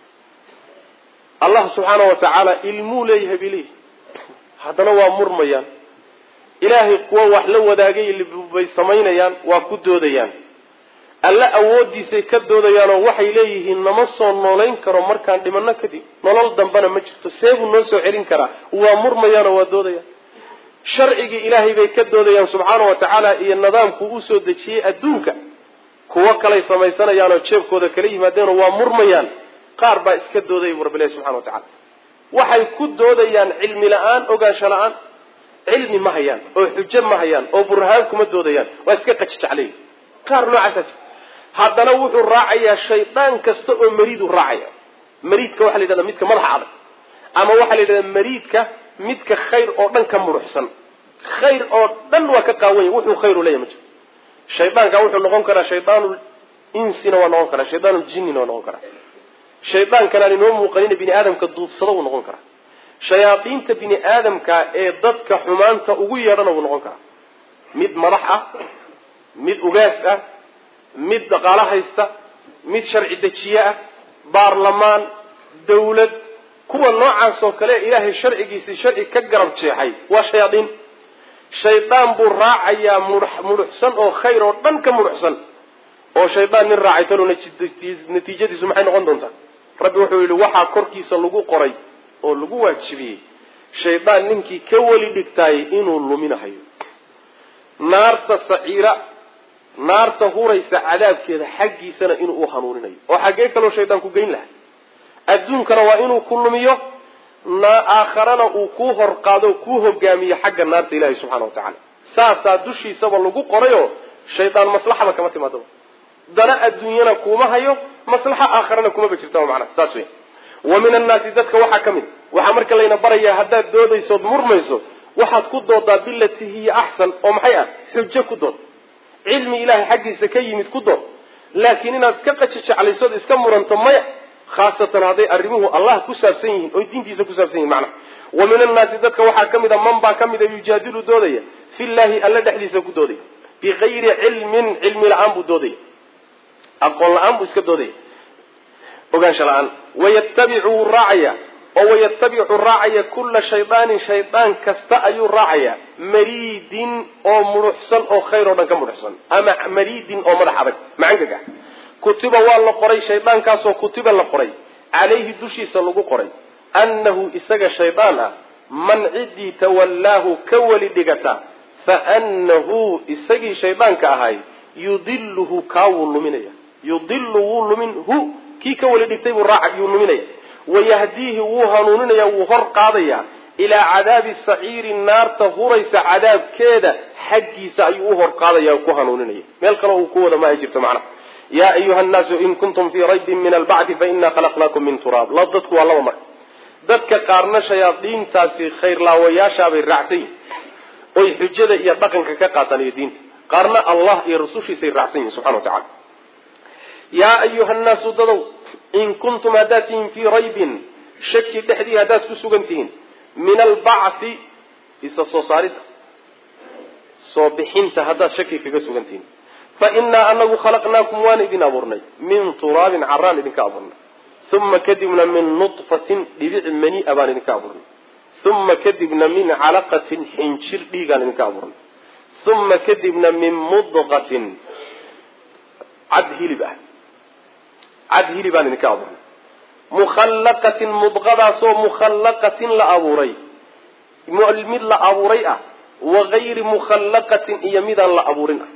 allah subxaana wa tacaala ilmuu leeyahay bay leeyihi haddana waa murmayaan ilaahay kuwa wax la wadaagay bay samaynayaan waa ku doodayaan alle awooddiisay ka doodayaanoo waxay leeyihiin nama soo noolayn karo markaan dhimanno kadib nolol dambena ma jirto seebuu noo soo celin karaa waa murmayaanoo waa doodayaan sharcigii ilaahay bay ka doodayaan subxaana wa tacaala iyo nidaamkuu usoo dejiyey adduunka kuwo kalay samaysanayaanoo jeebkooda kala yimaadeenoo waa murmayaan qaar baa iska doodaya bu rabbilahi subxana wa tacala waxay ku doodayaan cilmi la-aan ogaansho la-aan cilmi ma hayaan oo xujo ma hayaan oo burhaan kuma doodayaan waa iska qajijeclay qaar noocaasa jir haddana wuxuu raacayaa shaydaan kasta oo mariiduu raacaya mariidka waxa la yidhahda midka madaxa adag ama waxaa la yidhahda mariidka midka khayr oo dhan ka muruxsan khayr oo dhan waa ka qaawanya wuxuu khayru leeyahy ma jiro shaydaanka wuxuu noqon karaa shaydaanu insina waa noqon karaa shaydaanu jinnina waa noqon karaa shaydaankan aan inoo muuqanina bini aadamka duudsada wuu noqon karaa shayaadiinta bini aadamka ee dadka xumaanta ugu yeedhana wuu noqon karaa mid madax ah mid ugaas ah mid dhaqaalo haysta mid sharci dejiye ah baarlamaan dawlad kuwa noocaas oo kale ilaahay sharcigiisii sharci ka garab jeexay waa shayaadiin shaydaan buu raacayaa muruxsan oo khayr oo dhan ka muruxsan oo shaydaan nin raacay talo natiijadiisu maxay noqon doontaa rabbi wuxuu yidhi waxaa korkiisa lagu qoray oo lagu waajibiyey shaydaan ninkii ka weli dhigtaayay inuu luminahayo naarta saciira naarta huraysa cadaabkeeda xaggiisana inuu u hanuuninayo oo xaggee kaloo shaydaan ku geyn lahay adduunkana waa inuu ku lumiyo aakharana uu kuu hor qaado kuu hogaamiyo xagga naarta ilaahi subxana wa tacaala saasaa dushiisaba lagu qorayoo shaydaan maslaxaba kama timaadaba dana adduunyana kuma hayo maslaxa aakharana kumaba jirtaba macnaha saas wey wa min annaasi dadka waxaa ka mid waxaa marka layna barayaa haddaad doodaysood murmayso waxaad ku doodaa bilati hiya axsan oo maxay ah xujo ku dood cilmi ilaahay xaggiisa ka yimid ku dood laakiin inaad iska qajijeclaysood iska muranto maya khaasatan hadday arrimuhu allah ku saabsan yihiin oy diintiisa ku saabsan yihin macnaha wa min annaasi dadka waxaa ka mid a man baa ka mid a yujaadilu doodaya fillaahi alla dhexdiisa ku doodaya bigayri cilmin cilmi la-aan buu doodaya aqoon la-aan buu iska doodaya ogaansho la-aan wayatabicu wuu raacaya oo wayatabicu raacaya kulla shaydaanin shaydaan kasta ayuu raacaya mariidin oo muruxsan oo khayr oo dhan ka muruxsan ama mariidin oo madax adag macangag ah kutiba waa la qoray shaydaankaasoo kutiba la qoray calayhi dushiisa lagu qoray annahu isaga shaydaan ah man ciddii tawallaahu ka weli dhigata fa annahu isagii shaydaanka ahay yudiluhu kaa wuu luminaya yudilu wuu lumin hu kii ka weli dhigtay buu raaca yuu luminaya wayahdiihi wuu hanuuninaya wuu hor qaadaya ilaa cadaabi saciiri naarta huraysa cadaabkeeda xaggiisa ayuu u hor qaadaya ku hanuuninaya meel kale uu ku wada ma ay jirto macnaha yaa ayuha annaasu in kuntum fii raybin min albacdi fainaa khalaqnaakum min turaab la dadku waa laba mar dadka qaarna shayaadiintaasi khayrlaawayaashaabay raacsan yihin oy xujada iyo dhaqanka ka qaataan iyo diinta qaarna allah iyo rasushiisay raacsan yihin subxana wa tacala yaa ayuha nnaasu dadow in kuntum haddaad tihiin fii raybin shaki dhexdii haddaad ku sugan tihiin min albacthi isa soo saaridda soo bixinta haddaad shaki kaga sugan tihiin fa innaa anagu khalaqnaakum waan idin abuurnay min turaabin caraan idinka abuurnay uma kadibna min nudfatin dhibic mania baan idinka abuurnay uma kadibna min calaqatin xinjir dhiigaan idinka abuurnay uma kadibna min mudqatin cad hilib ah cad hilibaan idinka abuurnay mukhallaqatin mudqadaasoo mukhallaqatin la abuuray mid la abuuray ah wagayri mukhallaqatin iyo midaan la abuurin ah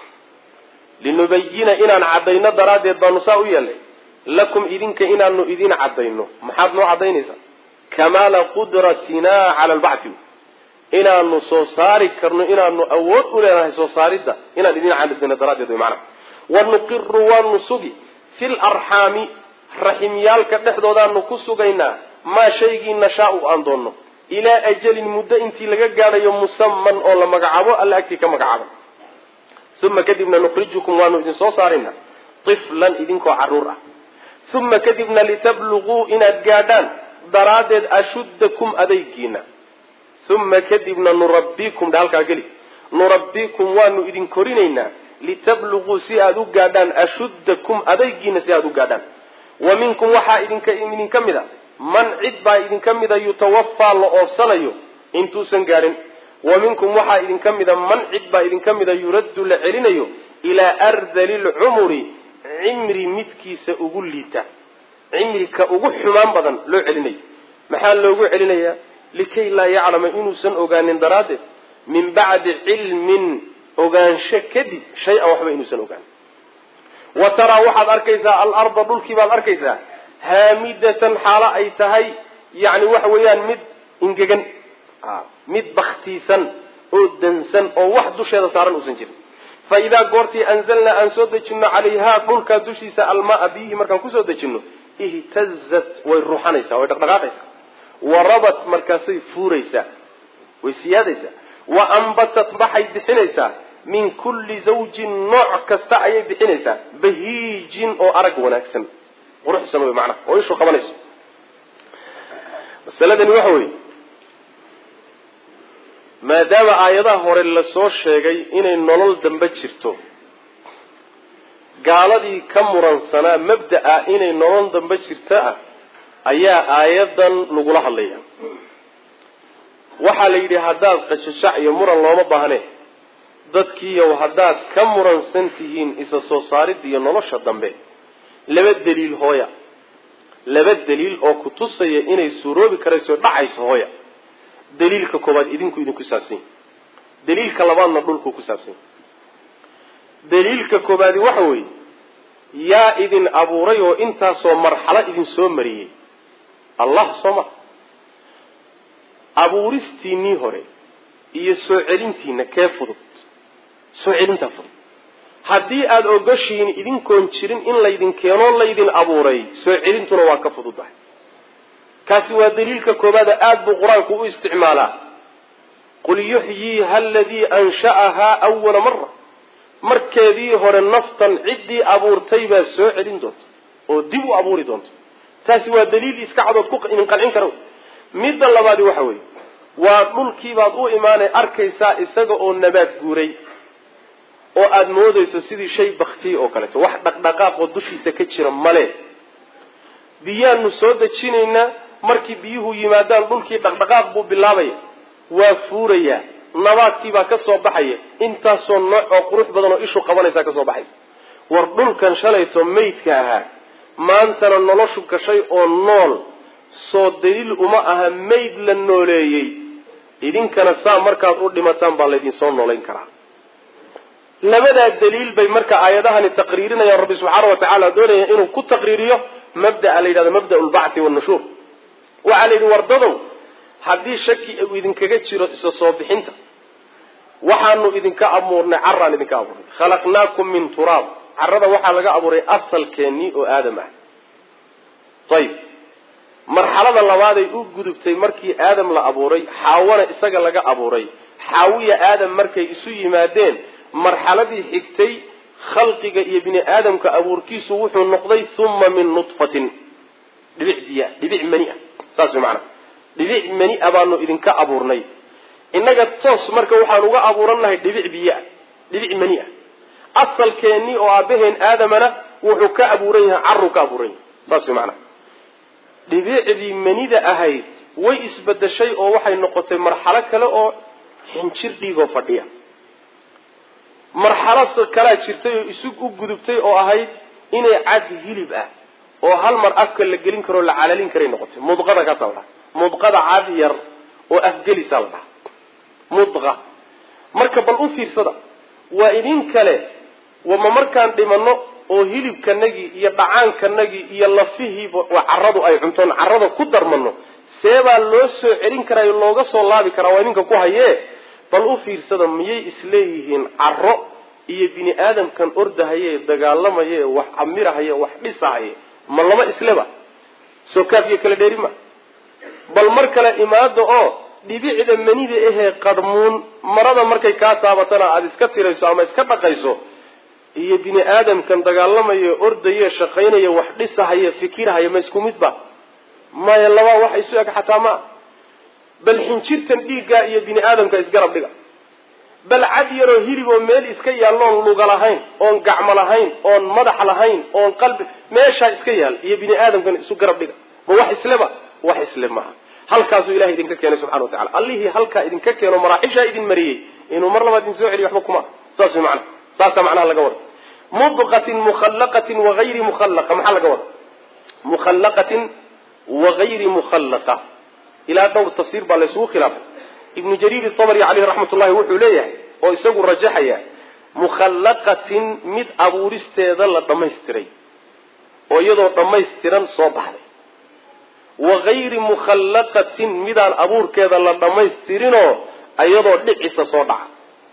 linubayina inaan caddayno daraaddeed baanu saa u yeelnay lakum idinka inaanu idin caddayno maxaad noo caddaynaysaa kamaala qudratinaa cala albacthi inaanu soo saari karno inaanu awood u leenahay soo saaridda inaan idin caddayno daraaddeed way macnaha wanuqiru waanu sugi fi larxaami raximyaalka dhexdoodaanu ku sugaynaa maa shaygii nashaau aan doonno ilaa ajalin muddo intii laga gaadhayo musaman oo la magacaabo alla agtii ka magacaaba uma kadibna nukhrijukum waanu idin soo saaraynaa tiflan idinkoo caruur ah uma kadibna litabluguu inaad gaadhaan daraaddeed ashuddakum adaygiina uma kadibna nurabbikum dha halkaa geli nurabbikum waanu idin korinaynaa litabluguu si aada u gaadhaan ashuddakum adaygiina si aada u gaadhaan wa minkum waxaa idinka idinka mid a man cid baa idinka mida yutawafaa la oofsanayo intuusan gaadhin wa minkum waxaa idinka mida man cid baa idinka mida yuraddu la celinayo ilaa ardali lcumuri cimri midkiisa ugu liita cimrika ugu xumaan badan loo celinayo maxaa loogu celinayaa likay laa yaclama inuusan ogaanin daraaddeed min bacdi cilmin ogaansho kadib shay-an waxba inuusan ogaanin wa taraa waxaad arkaysaa alarda dhulkii baad arkaysaa haamidatan xaalo ay tahay yani waxa weeyaan mid ingegan mid baktiisan oo dansan oo wax dusheeda saaran uusan jirin fa idaa goortii anzalnaa aan soo dejino calayhaa dhulkaa dushiisa almaa biyihii markaan kusoo dejino ihtazat way ruuxanaysaa way dhaqdhaqaaqaysaa warabat markaasay fuuraysaa way siyaadaysaa wa ambatat waxay bixinaysaa min kulli zawjin nooc kasta ayay bixinaysaa bahiijin oo arag wanaagsan quruxsan wey macnaha oo ishu qabanayso masaladani waxa weeye maadaama aayadaha hore lasoo sheegay inay nolol dambe jirto gaaladii ka muransanaa mabda'a inay nolol dambe jirto ah ayaa aayadan lagula hadlaya waxaa la yidhi haddaad qashashac iyo muran looma baahne dadkiiyow haddaad ka muransan tihiin isa soo saaridda iyo nolosha dambe laba daliil hooya laba daliil oo ku tusaya inay suuroobi karayso dhacayso hooya daliilka koobaad idinku idinku saabsan yahy daliilka labaadna dhulku ku saabsan yahy daliilka koobaadi waxa weeye yaa idin abuuray oo intaasoo marxalo idin soo mariyey allah soo ma abuuristiinii hore iyo soo celintiina kee fudud soo celintaa fudud haddii aada ogoshiin idinkoon jirin in laydin keenoo laydin abuuray soo celintuna waa ka fududahay kaasi waa daliilka koobaada aada buu qur-aanku u isticmaalaa qul yuxyiiha aladii ansha'ahaa awala mara markeedii hore naftan ciddii abuurtay baa soo celin doonta oo dib u abuuri doonta taasi waa daliil iska cadood ku idin qancin kara midda labaadi waxa weeye waa dhulkiibaad u imaanay arkaysaa isaga oo nabaad guuray oo aada moodayso sidii shay baktiya oo kaleeto wax dhaqdhaqaaqoo dushiisa ka jira male biyaanu soo dejinaynaa markii biyuhu yimaadaan dhulkii dhaqdhaqaaq buu bilaabaya waa fuurayaa nabaadkiibaa ka soo baxaya intaasoo nooc oo qurux badan oo ishu qabanaysaa ka soo baxaysa war dhulkan shalayto maydka ahaa maantana noloshu gashay oo nool soo daliil uma aha mayd la nooleeyey idinkana saa markaad u dhimataan baa laydinsoo noolayn karaa labadaa daliil bay marka aayadahani taqriirinayaan rabbi subxaana wa tacaala doonaya inuu ku taqriiriyo mabdaa la yidhahdo mabda lbacthi wanushuur waxaa la yidhi wardadow haddii shaki uu idinkaga jiro isa soo bixinta waxaanu idinka abuurnay caraan idinka abuurnay khalaqnaakum min turaab carada waxaa laga abuuray asalkeennii oo aadam ah ayib marxalada labaaday u gudubtay markii aadam la abuuray xaawana isaga laga abuuray xaawiya aadam markay isu yimaadeen marxaladii xigtay khalqiga iyo bini aadamka abuurkiisu wuxuu noqday uma min nutfatin dhibic biya dhibic mani ah saas way macana dhibic mani a baanu idinka abuurnay innaga toos marka waxaan uga abuurannahay dhibic biyoah dhibic mani ah asalkeennii oo aabaheen aadamana wuxuu ka abuuran yahay caruu ka abuuran yahay saas way macana dhibicdii manida ahayd way isbedeshay oo waxay noqotay marxalo kale oo xinjir dhiigoo fadhiya marxalo kalaa jirtay oo isu u gudubtay oo ahayd inay cad hilib ah oo hal mar afka la gelin karoo la calalin karay noqotay mudqada kaasaa la dhaha mudqada cad yar oo afgelisaa la dhaha mudqa marka bal u fiirsada waa idin kale wama markaan dhimanno oo hilibkanagii iyo dhacaankanagii iyo lafihiiba caradu ay cuntoon carada ku darmano seebaa loo soo celin karaa looga soo laabi karaa waa idinka ku hayee bal u fiirsada miyay isleeyihiin caro iyo bini aadamkan ordahaye dagaalamaye wax camirahaye wax dhisahaye ma laba isleba soo kaafiyo kala dheeri ma bal mar kale imaada oo dhibicda manida ahee qadhmuun marada markay kaa taabatana aada iska tirayso ama iska dhaqayso iyo bini aadamkan dagaalamaye ordaye shaqaynaya wax dhisahaye fikirhaya ma isku midba maya labaa wax isu eg xataa maa bal xinjirtan dhiiggaa iyo bini aadamka isgarab dhiga bal cad yaroo hilib oo meel iska yaalloon luga lahayn oon gacmo lahayn oon madax lahayn oon qalbi meeshaa iska yaal iyo bini aadamkan isu garab dhiga ma wax isleba wax isle maaha halkaasuu ilahay idinka keenay subxana wa tacala allihii halkaa idinka keeno maraaxishaa idin mariyey inuu mar labaad idin soo celiyo waxba kuma saas way macnaha saasaa macnaha laga wada mudqatin mukhallaqatin wagayri mukhallaqa maxaa laga wada mukhallaqatin wagayri mukhallaqa ilaa dhowr tafsiir baa laysugu khilaafay ibnu jariir itabari caleyhi raxmat ullahi wuxuu leeyahay oo isagu rajaxaya mukhallaqatin mid abuuristeeda la dhammaystiray oo iyadoo dhammaystiran soo baxday wagayri mukhallaqatin midaan abuurkeeda la dhammaystirinoo iyadoo dhicisa soo dhaca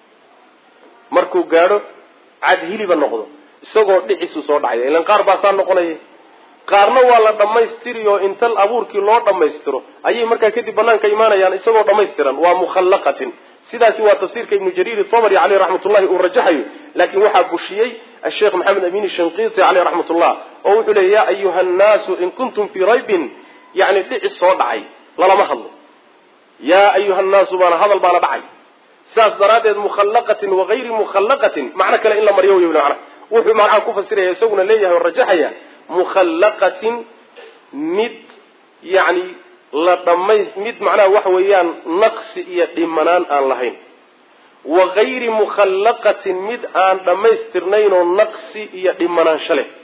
markuu gaadho cad hiliba noqdo isagoo dhicisu soo dhacaya ilan qaar baa saa noqonaya qaarna waa la dhammaystiri oo inta abuurkii loo dhammaystiro ayay markaa kadib banaanka imaanayaan isagoo dhammaystiran waa mukhallaqatin sidaasi waa tafsiirka ibnu jariir tabari caleyh raxmatullahi uu rajaxayo laakiin waxaa bushiyey asheekh maxamed amin shanqiiti caleyh raxmatullah oo wuxuu leeyay ya ayuha annaasu in kuntum fii raybin yani dhicis soo dhacay lalama hadlo yaa ayuha annaasu baana hadal baana dhacay sidaas daraaddeed mukhallaqatin wagayri mukhallaqatin macno kale in la maryo wy mana wuxuu macnaha ku fasiraya isaguna leeyahay oo rajaxaya mukhallaqatin mid yani la dhamays mid macnaha waxa weeyaan naqsi iyo dhimanaan aan lahayn wagayri mukhallaqatin mid aan dhammaystirnayn oo naqsi iyo dhimanaansho leh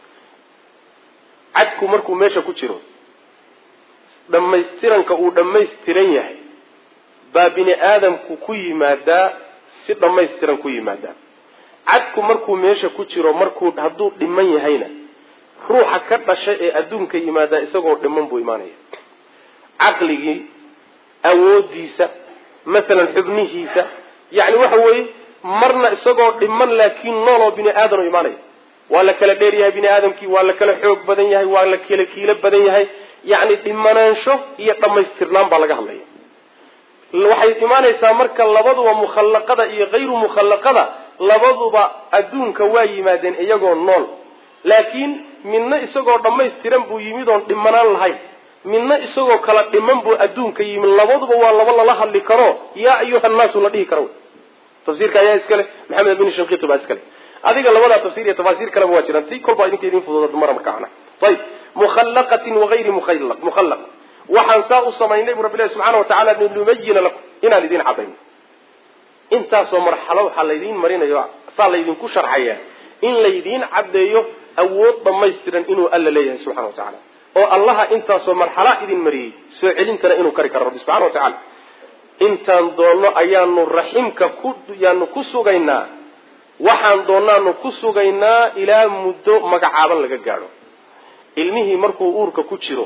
cadku markuu meesha ku jiro dhammaystiranka uu dhammaystiran yahay baa bini aadamku ku yimaadaa si dhammaystiran ku yimaadaa cadku markuu meesha ku jiro markuu hadduu dhiman yahayna ruuxa ka dhasha ee adduunka yimaadaa isagoo dhiman buu imaanaya caqligii awoodiisa masalan xubnihiisa yacni waxa weeye marna isagoo dhiman laakiin nooloo bini aadan oo imaanaya waa la kala dheer yahay bini aadamkii waa la kala xoog badan yahay waa la kala kiilo badan yahay yacni dhimanaansho iyo dhammaystirnaan baa laga hadlaya waxay imaanaysaa marka labaduba mukhallaqada iyo hayru mukhallaqada labaduba adduunka waa yimaadeen iyagoo nool laakiin midna isagoo dhammaystiran buu yimid oon dhimanaan lahayn midna isagoo kala dhiman buu adduunka yimid labaduba waa laba lala hadli karo yaa ayuha nnaasu la dhihi karo tafsiirka ayaa iskale maxamed bin shanqiti baa iskale adiga labadaa tafsir iyo tafaasiir kaleba waa jiraan si kolbaa idinka idin fudud mara markaana ayib mukhallaqatin wagayri mukhallaq waxaan saa u samaynay bu rabbilahi subxana wa tacala linubayina lakum inaan idin cadayno intaasoo marxalo waxaa laydiin marinayo saa laydinku sharxaya in laydiin caddeeyo awood dhammaystiran inuu alla leeyahay subxana wa tacala oo allaha intaasoo marxala idin mariyey soo celintana inuu kari karo rabbi subxana wa tacala intaan doonno ayaanu raximka ku yaanu ku sugaynaa waxaan doonaanu ku sugaynaa ilaa muddo magacaaban laga gaadho ilmihii markuu uurka ku jiro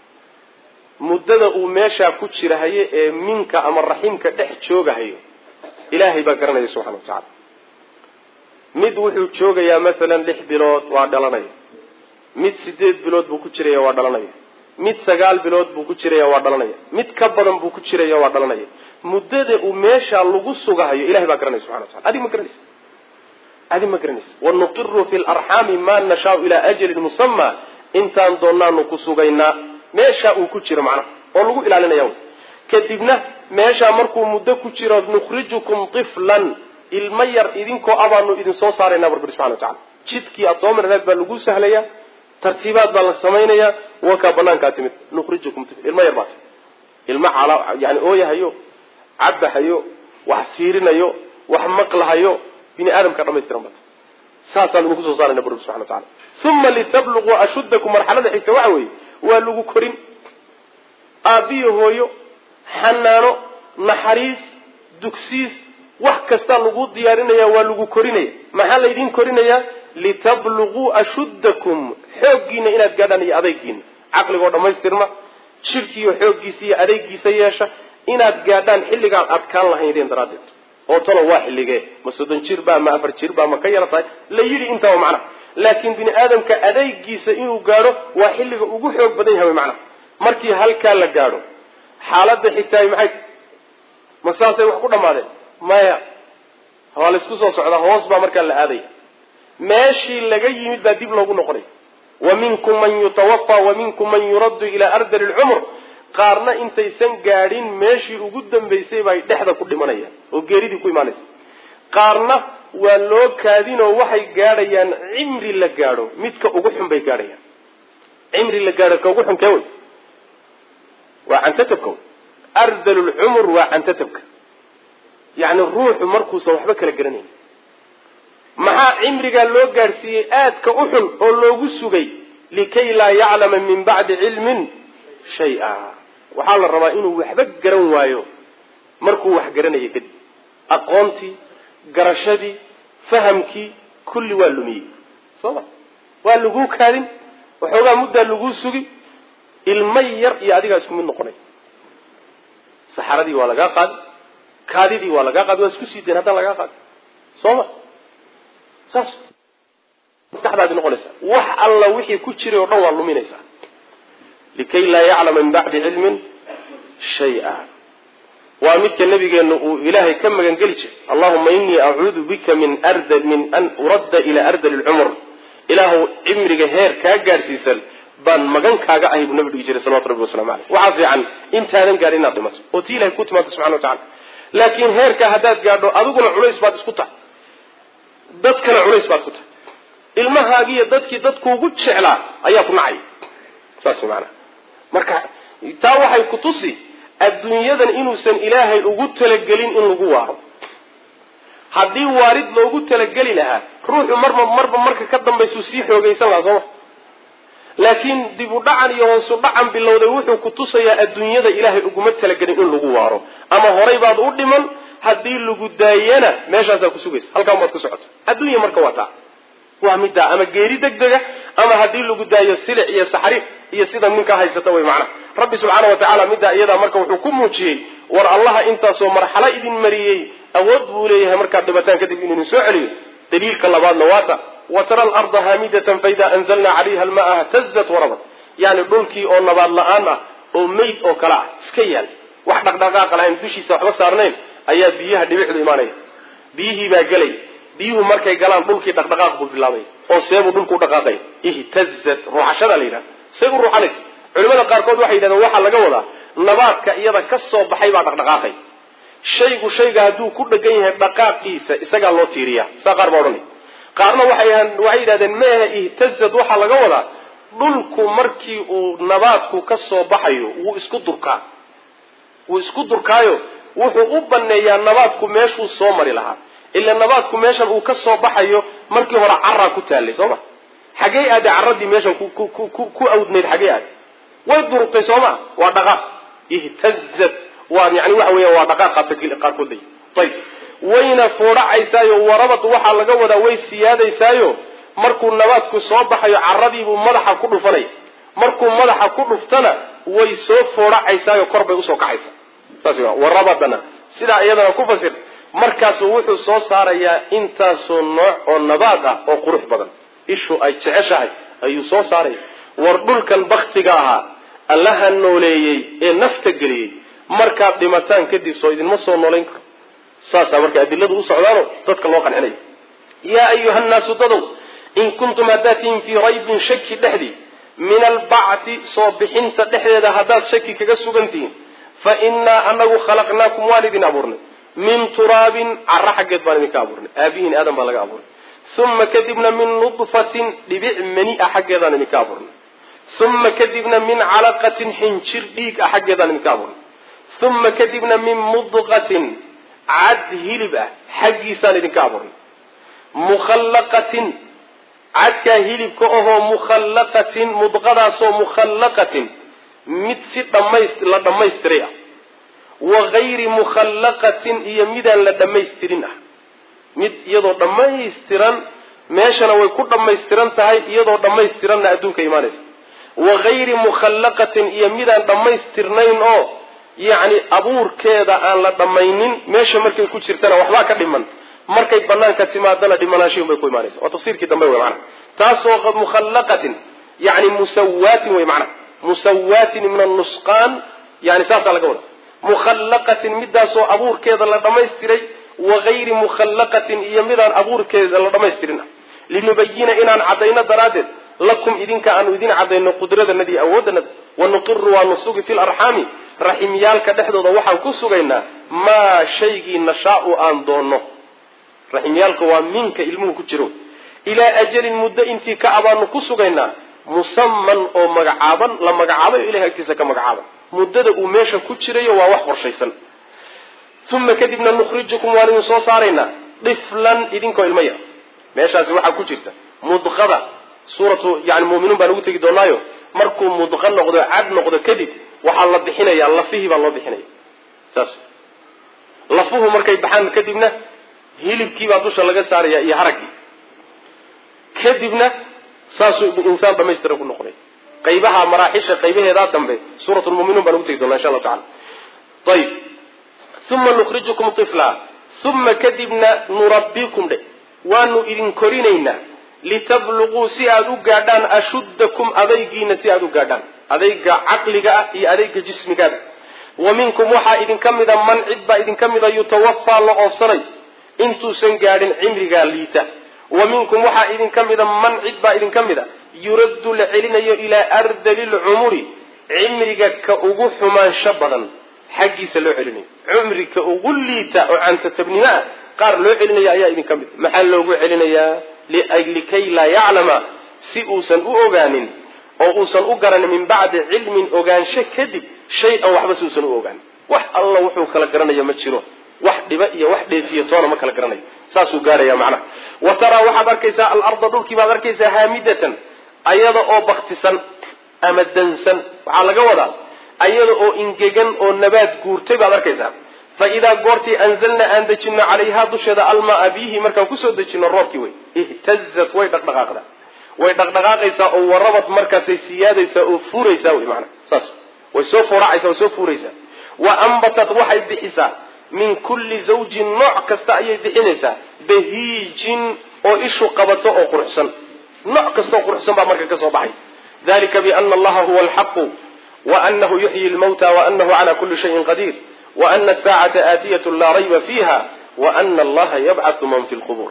muddada uu meeshaa ku jirahayo ee minka ama raximka dhex joogahayo ilaahay baa garanaya subxana wa tacala mid wuxuu joogayaa masalan lix bilood waa dhalanaya mid sideed bilood buu ku jiraya waa dhalanaya mid sagaal bilood buu ku jiraya waa dhalanaya mid ka badan buu ku jiraya waa dhalanaya muddada uu meeshaa lagu sugahayo ilahay baa garanaya subxana wa tacala adig ma garanaysa adig ma garanaysa wanuqiru fi larxaami ma nashaau ilaa ajalin musama intaan doonaanu ku sugaynaa meeshaa uu ku jiro macnaha oo lagu ilaalinaya kadibna meeshaa markuu muddo ku jiro nukhrijukum tiflan ilmo yar idinkoo abaanu idin soo saaraynaa barbir subxana wa tacala jidkii aad soo marneed baa lagu sahlayaa tartiibaad baa la samaynayaa wakaa banaankaa timid nukhrijukum tifl ilmo yar baa timid ilmo cala yani ooyahayo cabahayo wax fiirinayo wax maqlahayo bini aadamka dhamaystiran bata saasaan idinku soo saarayna bur subxana wa tacala uma litabluquu ashuddakum marxalada xigta waxa weeye waa lagu korin aabbiyo hooyo xanaano naxariis dugsiis wax kastaa lagu diyaarinaya waa lagu korinaya maxaa laydin korinayaa litabluquu ashuddakum xooggiina inaad gaadhaan iyo adaygiina caqligoo dhammaystirma jirkiiyo xooggiisa iyo adaygiisa yeesha inaad gaadhaan xilligaan adkaan lahaydeen daraaddeed oo talo waa xilligee ma soddon jir baa ma afar jir baa ma ka yara tahay la yidhi intaa macna laakiin bini aadamka adaygiisa inuu gaadho waa xilliga ugu xoog badan yahay macna markii halkaa la gaadho xaaladda xigtaay maxay ma saasay wax ku dhammaadeen maya waa laysku soo socdaa hoos baa markaa la aadaya meeshii laga yimid baa dib loogu noqonaya wa minkum man yutawafa wa minkum man yuraddu ilaa ardali lcumr qaarna intaysan gaadhin meeshii ugu dambaysay bay dhexda ku dhimanayaan oo geeridii ku imaanaysa qaarna waa loo kaadinoo waxay gaadhayaan cimri la gaadho midka ugu xun bay gaadhayaan cimri la gaadho ka ugu xun kee wey waa cantatabka wey ardalulcumur waa cantatabka yacni ruuxu markuusan waxba kala garanayn maxaa cimrigaa loo gaadhsiiyey aadka u xun oo loogu sugay likay laa yaclama min bacdi cilmin shay-a waxaa la rabaa inuu waxba garan waayo markuu wax garanayo kadib aqoontii garashadii fahamkii kulli waa lumiyey soo ma waa laguu kaadin waxoogaa muddaa laguu sugi ilmo yar iyo adigaa isku mid noqonay saxaradii waa lagaa qaadi kaadidii waa lagaa qaadi waa isku sii dayn haddaan lagaa qaadi soo ma saas maskaxdaadi noqonaysa wax alla wixii ku jiray oo dhan waa luminaysaa likay laa yaclama min bacdi cilmin shay-a waa midka nabigeena uu ilaahay ka magangeli jiray allahuma inii acuudu bika min arda min an uradda ilaa ardali lcumr ilaahu cimriga heer kaa gaadhsiisan baan magan kaaga ahay buu nabi dhigi jiray salawatu rabbi waslamu aleyh waxaa fiican intaadan gaadhin inaad dhimato oo tii ilahay ku timaado subxana wa tacala laakiin heerkaa haddaad gaadho adiguna culays baad isku tahay dadkana culays baad ku tahay ilmahaagiiyo dadkii dadkuugu jeclaa ayaa ku nacaya saas maanaa marka taa waxay ku tusi adduunyadan inuusan ilaahay ugu talagelin in lagu waaro haddii waarid loogu talageli lahaa ruuxu marba marba marka ka dambaysuu sii xoogaysan lahaa sooma laakiin dib u dhacan iyo hoosu dhacan bilowday wuxuu ku tusayaa adduunyada ilaahay uguma talagelin in lagu waaro ama horay baad u dhiman haddii lagu daayana meeshaasaa ku sugaysa halkaan baad ku socota adduunya marka waa taa waa middaa ama geeri deg dega ama haddii lagu daayo silic iyo saxriif iyo sida ninka haysata way macnaha rabbi subxaana wa tacaala middaa iyadaa marka wuxuu ku muujiyey war allaha intaasoo marxalo idin mariyey awood buu leeyahay markaad dhibataan kadib inuu idin soo celiyo daliilka labaadna waata wa tara alarda haamidatan faida anzalna calayha almaa htazat warabat yani dhulkii oo nabaad la-aan ah oo meyd oo kale ah iska yaal wax dhaqdhaqaaqa lahayn dushiisa waxba saarnayn ayaa biyaha dhibicdu imaanaya biyihii baa gelay biyuhu markay galaan dhulkii dhaqdhaqaaq buu bilaabay oo seebuu dhulku dhaqaaqay ihtazat ruuxashada la yidhahda say u ruuxanaysa culimada qaarkood waxay yidhahdeen waxaa laga wadaa nabaadka iyada ka soo baxay baa dhaqdhaqaaqay shaygu shayga hadduu ku dhegan yahay dhaqaaqiisa isagaa loo tiiriya saa qaar baa odhanay qaarna waxay waxay yidhahdeen meehe ihtazad waxaa laga wadaa dhulku markii uu nabaadku ka soo baxayo wuu isku durkaa wuu isku durkaayo wuxuu u baneeyaa nabaadku meeshuu soo mari lahaa ila nabaadku meeshan uu ka soo baxayo markii hore caraa ku taallay soo ma xagee aade caradii meeshan ku awdnayd xagee aade way durugtay soo ma waa dhaqaaq ihtazat waa yani waxa weya waa dhaqaaqaasa qaarkood lay ayib wayna foodhacaysaayo warabad waxaa laga wadaa way siyaadaysaayo markuu nabaadku soo baxayo caradiibuu madaxa ku dhufanaya markuu madaxa ku dhuftana way soo foodhacaysaayo kor bay usoo kacaysa saas warabadana sidaa iyadana ku fasir markaasuu wuxuu soo saarayaa intaasoo nooc oo nabaad ah oo qurux badan ishu ay jeceshahay ayuu soo saaraya war dhulkan baktiga ahaa allaha nooleeyey ee nafta geliyey markaad dhimataan kadib soo idinma soo noolayn karo saasaa marka adiladu u socdaano dadka loo qancinaya yaa ayuha nnaasu dadow in kuntum haddaad tihiin fii raybin shaki dhexdii min albacti soo bixinta dhexdeeda haddaad shaki kaga sugan tihiin fa innaa anagu khalaqnaakum waan idin abuurnay min turaabin cara xaggeed baan idinka abuurnay aabihiin aadan baa laga abuurnay uma kadibna min nudfatin dhibic mani a xaggeedaan idinka abuurnay uma kadibna min calaqatin xinjir dhiig ah xaggeedaan idinka abuurnay uma kadibna min mudqatin cad hilib ah xaggiisaan idinka abuurnay mukhallaqatin cadkaa hilibka ahoo mukhallaqatin mudqadaasoo mukhallaqatin mid si dhamays la dhammaystiray ah wa gayri mukhallaqatin iyo midaan la dhammaystirin ah mid iyadoo dhammaystiran meeshana way ku dhammaystiran tahay iyadoo dhammaystiranna adduunka imaanaysa wa gayri mukhallaqatin iyo midaan dhammaystirnayn oo yacni abuurkeeda aan la dhammaynin meesha markay ku jirtana waxbaa ka dhiman markay banaanka timaadana dhimanaashiin bay ku imaanaysa waa tafsiirkii dambe wey macana taasoo mukhallaqatin yani musawaatin wey macana musawaatin min annusqaan yani saasaa laga wada mukhallaqatin midaasoo abuurkeeda la dhammaystiray wa gayri mukhallaqatin iyo midaan abuurkeeda la dhammaystirin ah linubayina inaan caddayno daraaddeed lakum idinka aanu idin caddayno qudradanadi iyo awooddanada wanuqiru waanu sugi fi larxaami raximyaalka dhexdooda waxaan ku sugaynaa maa shaygii nashaau aan doonno raximyaalka waa minka ilmuhu ku jiro ilaa ajalin muddo intii ka abaanu ku sugaynaa musaman oo magacaaban la magacaabayo ilahay agtiisa ka magacaaban muddada uu meesha ku jirayo waa wax qorshaysan uma kadibna nukhrijukum waan idin soo saaraynaa diflan idinkoo ilmo yar meeshaasi waxaa ku jirta mudqada suuratu yani muminuun baan ugu tegi doonaayo markuu mudqa noqdo cad noqdo kadib waxaa la bixinayaa lafihii baa loo bixinaya saas lafuhu markay baxaan kadibna hilibkiibaa dusha laga saaraya iyo haraggii kadibna saasuu insaan dhamaystiran ku noqonay qaybaha maraaxisha qaybaheedaa dambe suurat lmuminuun baan ugu tegi doonaa insha allahu tacala ayib uma nukhrijukum ifla uma kadibna nurabbikum dhe waanu idin korinaynaa litabluquu si aada u gaadhaan ashuddakum adaygiina si aada u gaadhaan adayga caqliga ah iyo adayga jismigaada wa minkum waxaa idinka mida man cid baa idinka mida yutawafaa la oofsanay intuusan gaadhin cimrigaa liita wa minkum waxaa idinka mida man cid baa idinka mida yuraddu la celinayo ilaa ardali lcumuri cimriga ka ugu xumaansho badan xaggiisa loo celinayo cumri ka ugu liita oo cantatabnimo ah qaar loo celinaya ayaa idinka mid maxaa loogu celinayaa likay laa yaclama si uusan u ogaanin oo uusan u garanin min bacdi cilmin ogaansho kadib shay-an waxba si uusan u ogaanin wax alla wuxuu kala garanayo ma jiro wax dhiba iyo wax dheefiyo toona ma kala garanayo saasuu gaaraya macnaha wa taraa waxaad arkaysaa alarda dhulkii baad arkaysaa haamidatan ayada oo baktisan ama dansan waxaa laga wadaa ayada oo ingegan oo nabaad guurtay baad arkaysaa fa idaa goortii anzalna aan dejino calayhaa dusheeda almaa biihi markaan kusoo dejino roobkii wey ihtazat way dhaqdhaqaaqda way dhaqdhaqaaqaysaa oo warabad markaasay siyaadaysaa oo fuuraysaa wey maanaa saas way soo fooracaysaa way soo fuuraysaa wa ambatat waxay bixisaa min kulli zawjin nooc kasta ayay bixinaysaa bahiijin oo ishu qabato oo quruxsan nooc kastaoo quruxsan baa marka ka soo baxay dalika biana allaha huwa alxaqu wa anahu yuxyi lmawta wa anahu cala kuli shayin qadiir wa ana asaacata aatiyat laa rayba fiiha wa ana allaha yabcathu man fi lqubuur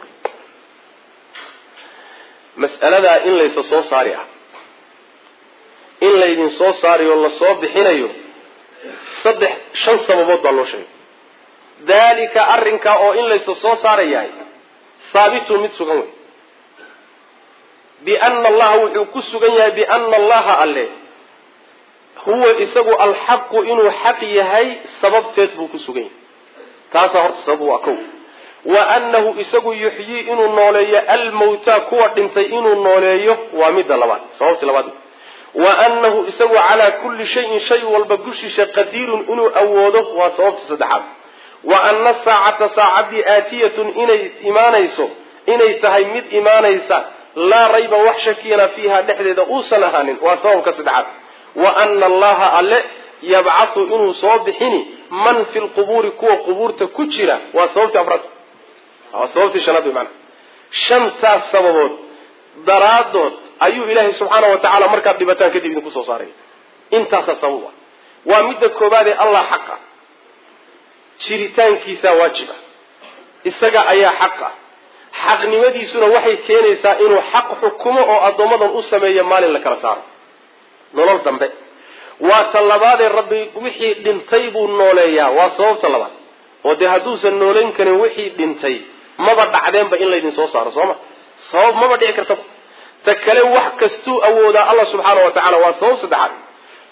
mas'aladaa in laysa soo saari ah in laydin soo saariyo lasoo bixinayo saddex shan sababood baa loo sheegay dalika arrinkaa oo in laysa soo saarayahay haabitun mid sugan wey biana allaha wuxuu ku sugan yahay biana allaha alle huwa isagu alxaqu inuu xaq yahay sababteed buu ku sugan yahay taasaa horta sabab waa kow wa annahu isagu yuxyii inuu nooleeyo almawtaa kuwa dhintay inuu nooleeyo waa midda labaad sababtii labaad wa annahu isagu calaa kulli shayin shay walba gushiisha qadiirun inuu awoodo waa sababta saddexaad wa ana saacata saacaddii aatiyatun inay imaanayso inay tahay mid imaanaysa laa rayba wax shakiyana fiiha dhexdeeda uusan ahaanin waa sababka saddexaad wa ana allaha alle yabcathu inuu soo bixini man fi lqubuuri kuwa qubuurta ku jira waa sababtii afraad waa sababtii shanaad wey maanaa shantaas sababood daraadood ayuu ilaahay subxaana wa tacaala markaad dhibataan kadib idinku soo saaray intaasaa sabab ah waa midda koobaadee allah xaqa jiritaankiisaa waajiba isaga ayaa xaq ah xaqnimadiisuna waxay keenaysaa inuu xaq xukumo oo addoommadan u sameeyo maalin la kala saaro nolol dambe waa ta labaadee rabbi wixii dhintay buu nooleeyaa waa sababta labaad oo dee hadduusan noolayn karin wixii dhintay maba dhacdeenba in laydin soo saaro sooma sabab maba dhici kartaba ta kale wax kastuu awoodaa allah subxaana wa tacala waa sabab saddexaad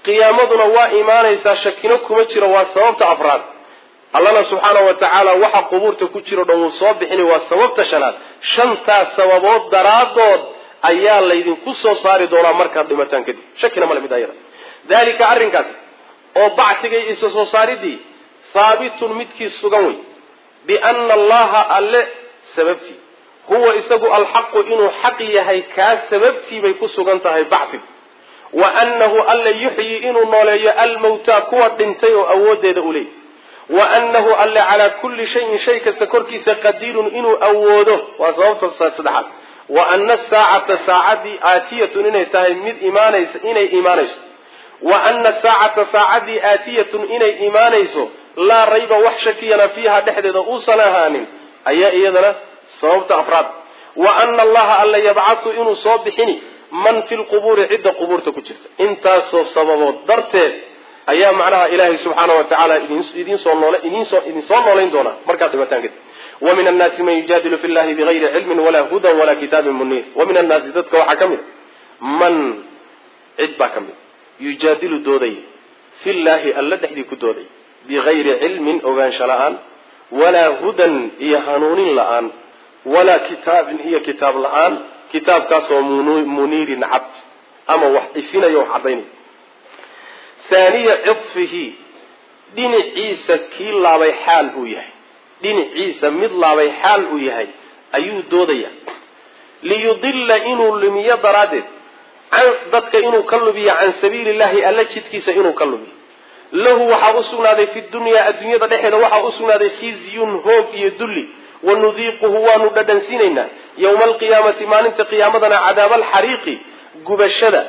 qiyaamaduna waa imaanaysaa shakino kuma jiro waa sababta afraad allana subxaana wa tacaala waxa qubuurta ku jiro dhan wuu soo bixini waa sababta shanaad shantaas sababood daraadood ayaa laydinku soo saari doonaa markaad dhimataan kadib shakina male mid ayada dalika arrinkaas oo bacsiga iyo isa soo saaridii haabitun midkii sugan wey biana allaha alle sababtii huwa isagu alxaqu inuu xaq yahay kaa sababtii bay ku sugan tahay bacsigu wa annahu alla yuxyi inuu nooleeyo almawtaa kuwa dhintay oo awooddeeda u leeyay wa annahu alle calaa kulli shayin shay kasta korkiisa qadiirun inuu awoodo waa sababta saddexaad wa ana saacata saacadii aatiyatun inay tahay mid imaanaysa inay imaanayso wa ana saacata saacadii aatiyatun inay imaanayso laa rayba wax shakiyana fiiha dhexdeeda uusan ahaanin ayaa iyadana sababta afraad wa ana allaha alla yabcathu inuu soo bixini man fi lqubuuri cidda qubuurta ku jirta intaasoo sababood darteed ayaa macnaha ilaahay subxaana wa tacaala idinsoo nool idinsoo idinsoo noolayn doonaa markaad dhimataan kadib wa min annaasi man yujaadilu fi llahi bigayri cilmin walaa hudan walaa kitaabin muniir wa min annaasi dadka waxaa ka mid a man cid baa ka mid yujaadilu dooday fi llaahi alla dhexdii ku dooday bigayri cilmin ogaansho la-aan walaa hudan iyo hanuunin la-aan walaa kitaabin iyo kitaab la-aan kitaabkaasoo muniirin cad ama wax ifinayo wax caddaynay haaniya cifihi dhinaciisa kii laabay xaal uu yahay dhinaciisa mid laabay xaal uu yahay ayuu doodaya liyudilla inuu lumiyo daraaddeed dadka inuu ka lubiyo can sabiili llahi alla jidkiisa inuu ka lubiyo lahu waxaa u sugnaaday fi dunyaa adduunyada dhexeeda waxaa u sugnaaday khizyun hoog iyo dulli wanudiiquhu waanu dhadhansiinaynaa yowma alqiyaamati maalinta qiyaamadana cadaaba alxariiqi gubashada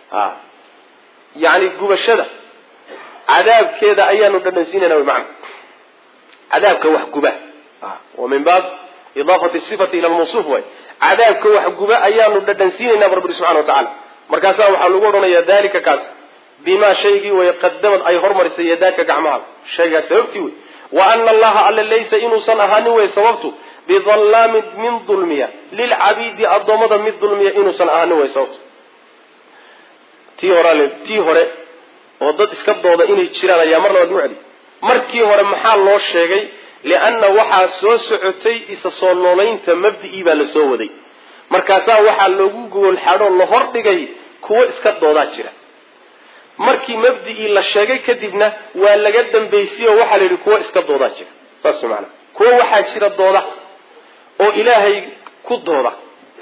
yani gubashada cadaabkeeda ayaanu dhadhansiinayna wy macana cadaabka wax guba wa min baab idaafati sifati ila lmawsuuf way cadaabka wax guba ayaanu dhadhansiinaynaa bu rabbi subxana wa tacala markaasaa waxaa lagu odhanaya dalika kaas bimaa shaygii way qadamad ay hormarisay yadaaka gacmahaada shaygaas sababtii wey wa ana allaha alle laysa inuusan ahaanin wey sababtu bidallaamin min dulmiya lilcabiidi addoommada mid dulmiya inuusan ahaanin wey sababtu tii hore tii hore oo dad iska dooda inay jiraan ayaa mar labaad mucdi markii hore maxaa loo sheegay lianna waxaa soo socotay isa soo noolaynta mabdi'ii baa la soo waday markaasaa waxaa loogu goolxadhoo la hordhigay kuwo iska doodaa jira markii mabdi'ii la sheegay kadibna waa laga dambaysiyoo waxaa la yidhi kuwo iska doodaa jira saas maanaa kuwo waxaa jira dooda oo ilaahay ku dooda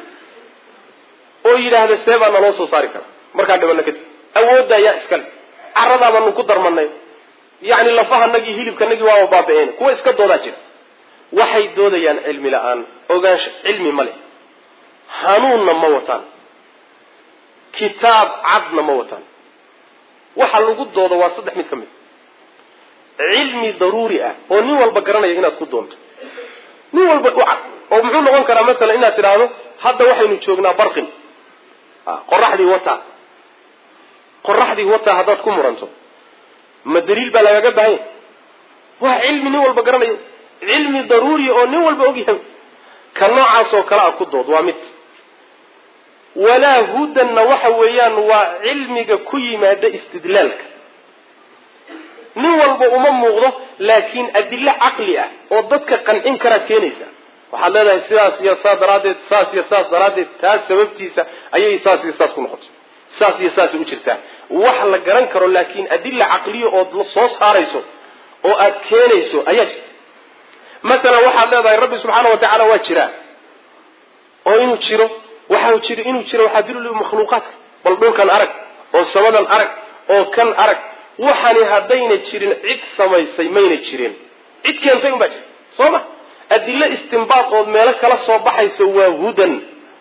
oo yidhaahda see baa naloo soo saari karaa markaan dhibano kadib awoodda ayaa iskale caradaa baanu ku darmanay yacni lafahanagii hilibkanagii waaba baaba-een kuwa iska doodaa jira waxay doodayaan cilmi la-aan ogaansho cilmi ma leh hanuunna ma wataan kitaab cadna ma wataan waxa lagu doodo waa saddex mid ka mid cilmi daruuri ah oo nin walba garanaya inaad ku doonto nin walba u cad oo muxuu noqon karaa masalan inaad tidhaahdo hadda waxaynu joognaa barqin qoraxdii wata qoraxdii wata haddaad ku muranto ma daliil baa lagaga baahanya waa cilmi nin walba garanayo cilmi daruuriya oo nin walba ogyahay ka noocaas oo kale a ku dood waa mid walaa hudanna waxa weeyaan waa cilmiga ku yimaada istidlaalka nin walba uma muuqdo laakiin adilo caqli ah oo dadka qancin karaad keenaysa waxaad leedahay sidaas iyo saas daraaddeed saas iyo saas daraaddeed taas sababtiisa ayay saas iyo saas ku noqotay saas iyo saasay u jirtaa wax la garan karo laakiin adila caqliya ood soo saarayso oo aad keenayso ayaa jirta masalan waxaad leedahay rabbi subxaana wa tacaala waa jiraa oo inuu jiro waxa jiro inuu jiro waxaa daliil makhluuqaadka bal dhulkan arag oo samadan arag oo kan arag waxani haddayna jirin cid samaysay mayna jirin cid keentay unbaa jirta soo ma adilo istimbaad ood meelo kala soo baxaysa waa hudan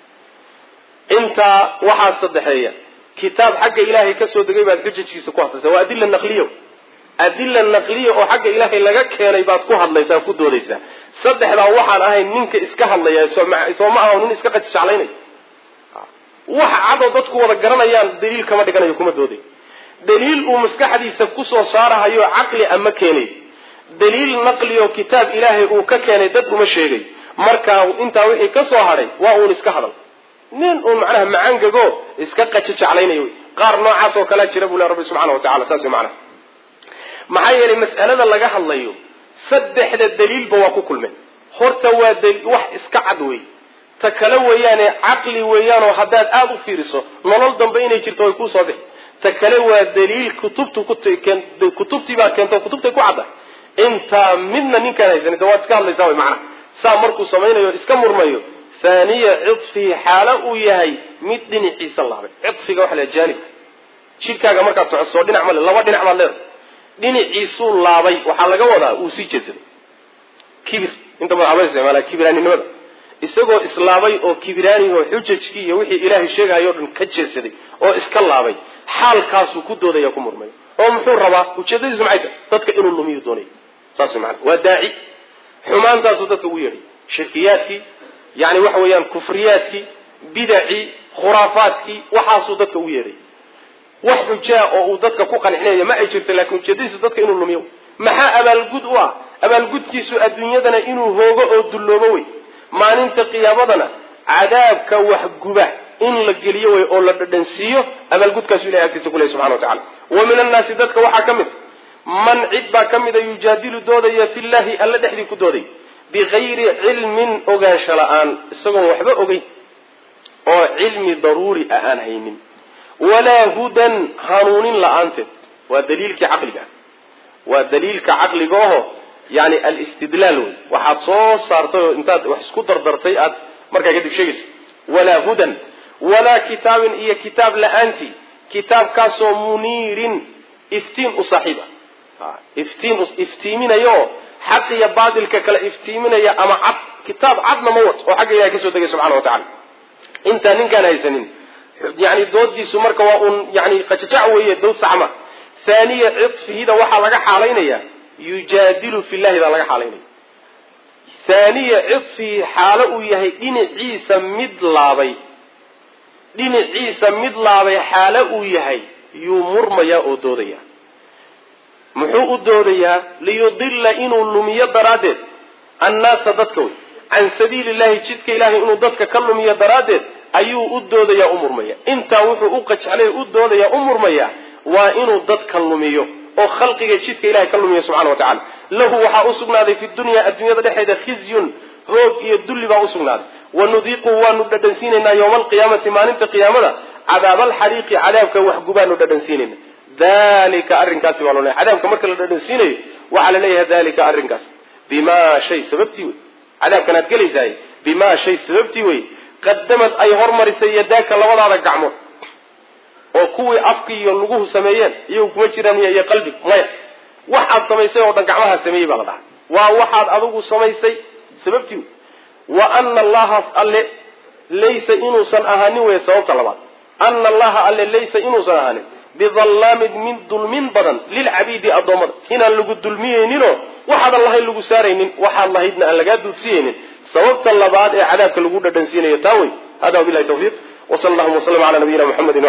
intaa waxaa saddexeeya kitaab xagga ilaahay kasoo degay baad gajajiisa ku hadlaysaa waa adila naqliya adila naqliya oo xagga ilaahay laga keenay baad ku hadlaysaa ku doodaysaa saddexdaa waxaan ahayn ninka iska hadlaya soo ma aha nin iska qajijeclaynay wax cadoo dadku wada garanayaan daliil kama dhiganayo kuma dooday daliil uu maskaxdiisa kusoo saarahayo caqli ama keenay daliil naqli oo kitaab ilaahay uu ka keenay dad uma sheegay markaa intaa wixii ka soo hadhay waa uun iska hadal nin uun macnaha macangago iska qajijeclaynayo qaar noocaas oo kalea jira buu le rabbi subxana wa tacala saas way macnaha maxaa yeelay mas'alada laga hadlayo saddexda daliilba waa ku kulmeen horta waa wax iska cad wey ta kale weeyaane caqli weeyaanoo haddaad aada u fiiriso nolol dambe inay jirto way kuu soo bixi ta kale waa daliil kutubtu kutubtii baa keento kutubtay ku cadda intaa midna ninkaan haysanin de waad iska hadlaysaa way macnaha saa markuu samaynayo iska murmayo thaniya cidfihi xaalo uu yahay mid dhinaciisa laabay cidfiga waxa la jaanibka jidhkaaga markaad socodso dhinac male laba dhinac baad leedahay dhinaciisuu laabay waxaa laga wadaa uu sii jeedsaday kibir inta badan aba isticmaala kibiraaninimada isagoo islaabay oo kibiraaniho xujajkii iyo wixii ilaahay sheegahayo o dhan ka jeedsaday oo iska laabay xaalkaasuu ku doodaya ku murmaya oo muxuu rabaa ujeedadiisu maxay tahay dadka inuu lumiyu doonaya saas way maana waa daaci xumaantaasuu dadka ugu yeedhay shirkiyaadkii yani waxa weeyaan kufriyaadkii bidacii khuraafaadkii waxaasuu dadka ugu yeedhay wax xujaa oo uu dadka ku qancinaya ma ay jirto laakiin ujeedadiisu dadka inuu lumiyo maxaa abaalgud u ah abaalgudkiisu adduunyadana inuu hoogo oo dulloobo wey maalinta qiyaamadana cadaabka waxguba in la geliyo wey oo la dhadhansiiyo abaalgudkaasu ilahay agtiisa kuley subxana wa tacala wa min annaasi dadka waxaa ka mid man cid baa ka mida yujaadilu doodaya fillahi alla dhexdii ku dooday bigayri cilmin ogaansho la-aan isagoon waxba ogeyn oo cilmi daruuri ah aan haynin walaa hudan hanuunin la-aanteed waa daliilkii caqliga waa daliilka caqliga oho yani alistidlaal wey waxaad soo saartay oo intaad wax isku dardartay aad markaa kadib sheegayso walaa hudan walaa kitaabin iyo kitaab la-aantii kitaabkaasoo muniirin iftiin u saaxiib ah iftiin iftiiminayo oo xaq iyo baatilka kale iftiiminaya ama cad kitaab cadna ma wato oo xagga ilahay kasoo degay subxana wa tacala intaan ninkaan haysanin yani doodiisu marka waa uun yani qajajac weeye dood saxma thaniya cidfihida waxaa laga xaalaynaya yujaadilu fillahi baa laga xaalaynaya thaniya cidfihi xaalo uu yahay dhinaciisa mid laabay dhinaciisa mid laabay xaalo uu yahay yuu murmayaa oo doodaya muxuu u doodayaa liyudilla inuu lumiyo daraaddeed annaasa dadka wey can sabiili llahi jidka ilahay inuu dadka ka lumiyo daraaddeed ayuu u doodayaa u murmaya intaa wuxuu u qajxlay u doodayaa u murmaya waa inuu dadka lumiyo oo khalqiga jidka ilahay ka lumiyo subxana wa tacala lahu waxaa u sugnaaday fi dunya adduunyada dhexeeda khizyun hoog iyo dulli baa u sugnaaday wanudiiquhu waanu dhadhansiinaynaa yowma alqiyaamati maalinta qiyaamada cadaab alxariiqi cadaabka waxgubaanu dhadhansiinayna dalika arrinkaasi baa loo leeyahy cadaabka marka la dhadhansiinayo waxaa la leeyahay dalika arrinkaas bimaa shay sababtii wey cadaabkan aad gelaysahay bimaa shay sababtii wey qadamad ay hormarisay yadaaka labadaada gacmood oo kuwii afki iyo luguhu sameeyeen iyagu kuma jiraan iyo qalbig maya waxaad samaysay oo dhan gacmaha sameeyey baa la dhahaa waa waxaad adigu samaysay sababtii wey wa ana allaha alle laysa inuusan ahaanin wey sababta labaad ana allaha alle laysa inuusan ahaanin bidallaamin min dulmin badan lilcabiidi addoommada inaan lagu dulmiyeyninoo waxaadan lahayn lagu saaraynin waxaad lahaydna aan lagaa duudsiyeynin sababta labaad ee cadaabka lagu dhadhansiinayo taa wey hada wabilahi tawfiiq wsala allahuma waslama ala nabiyina muxamedi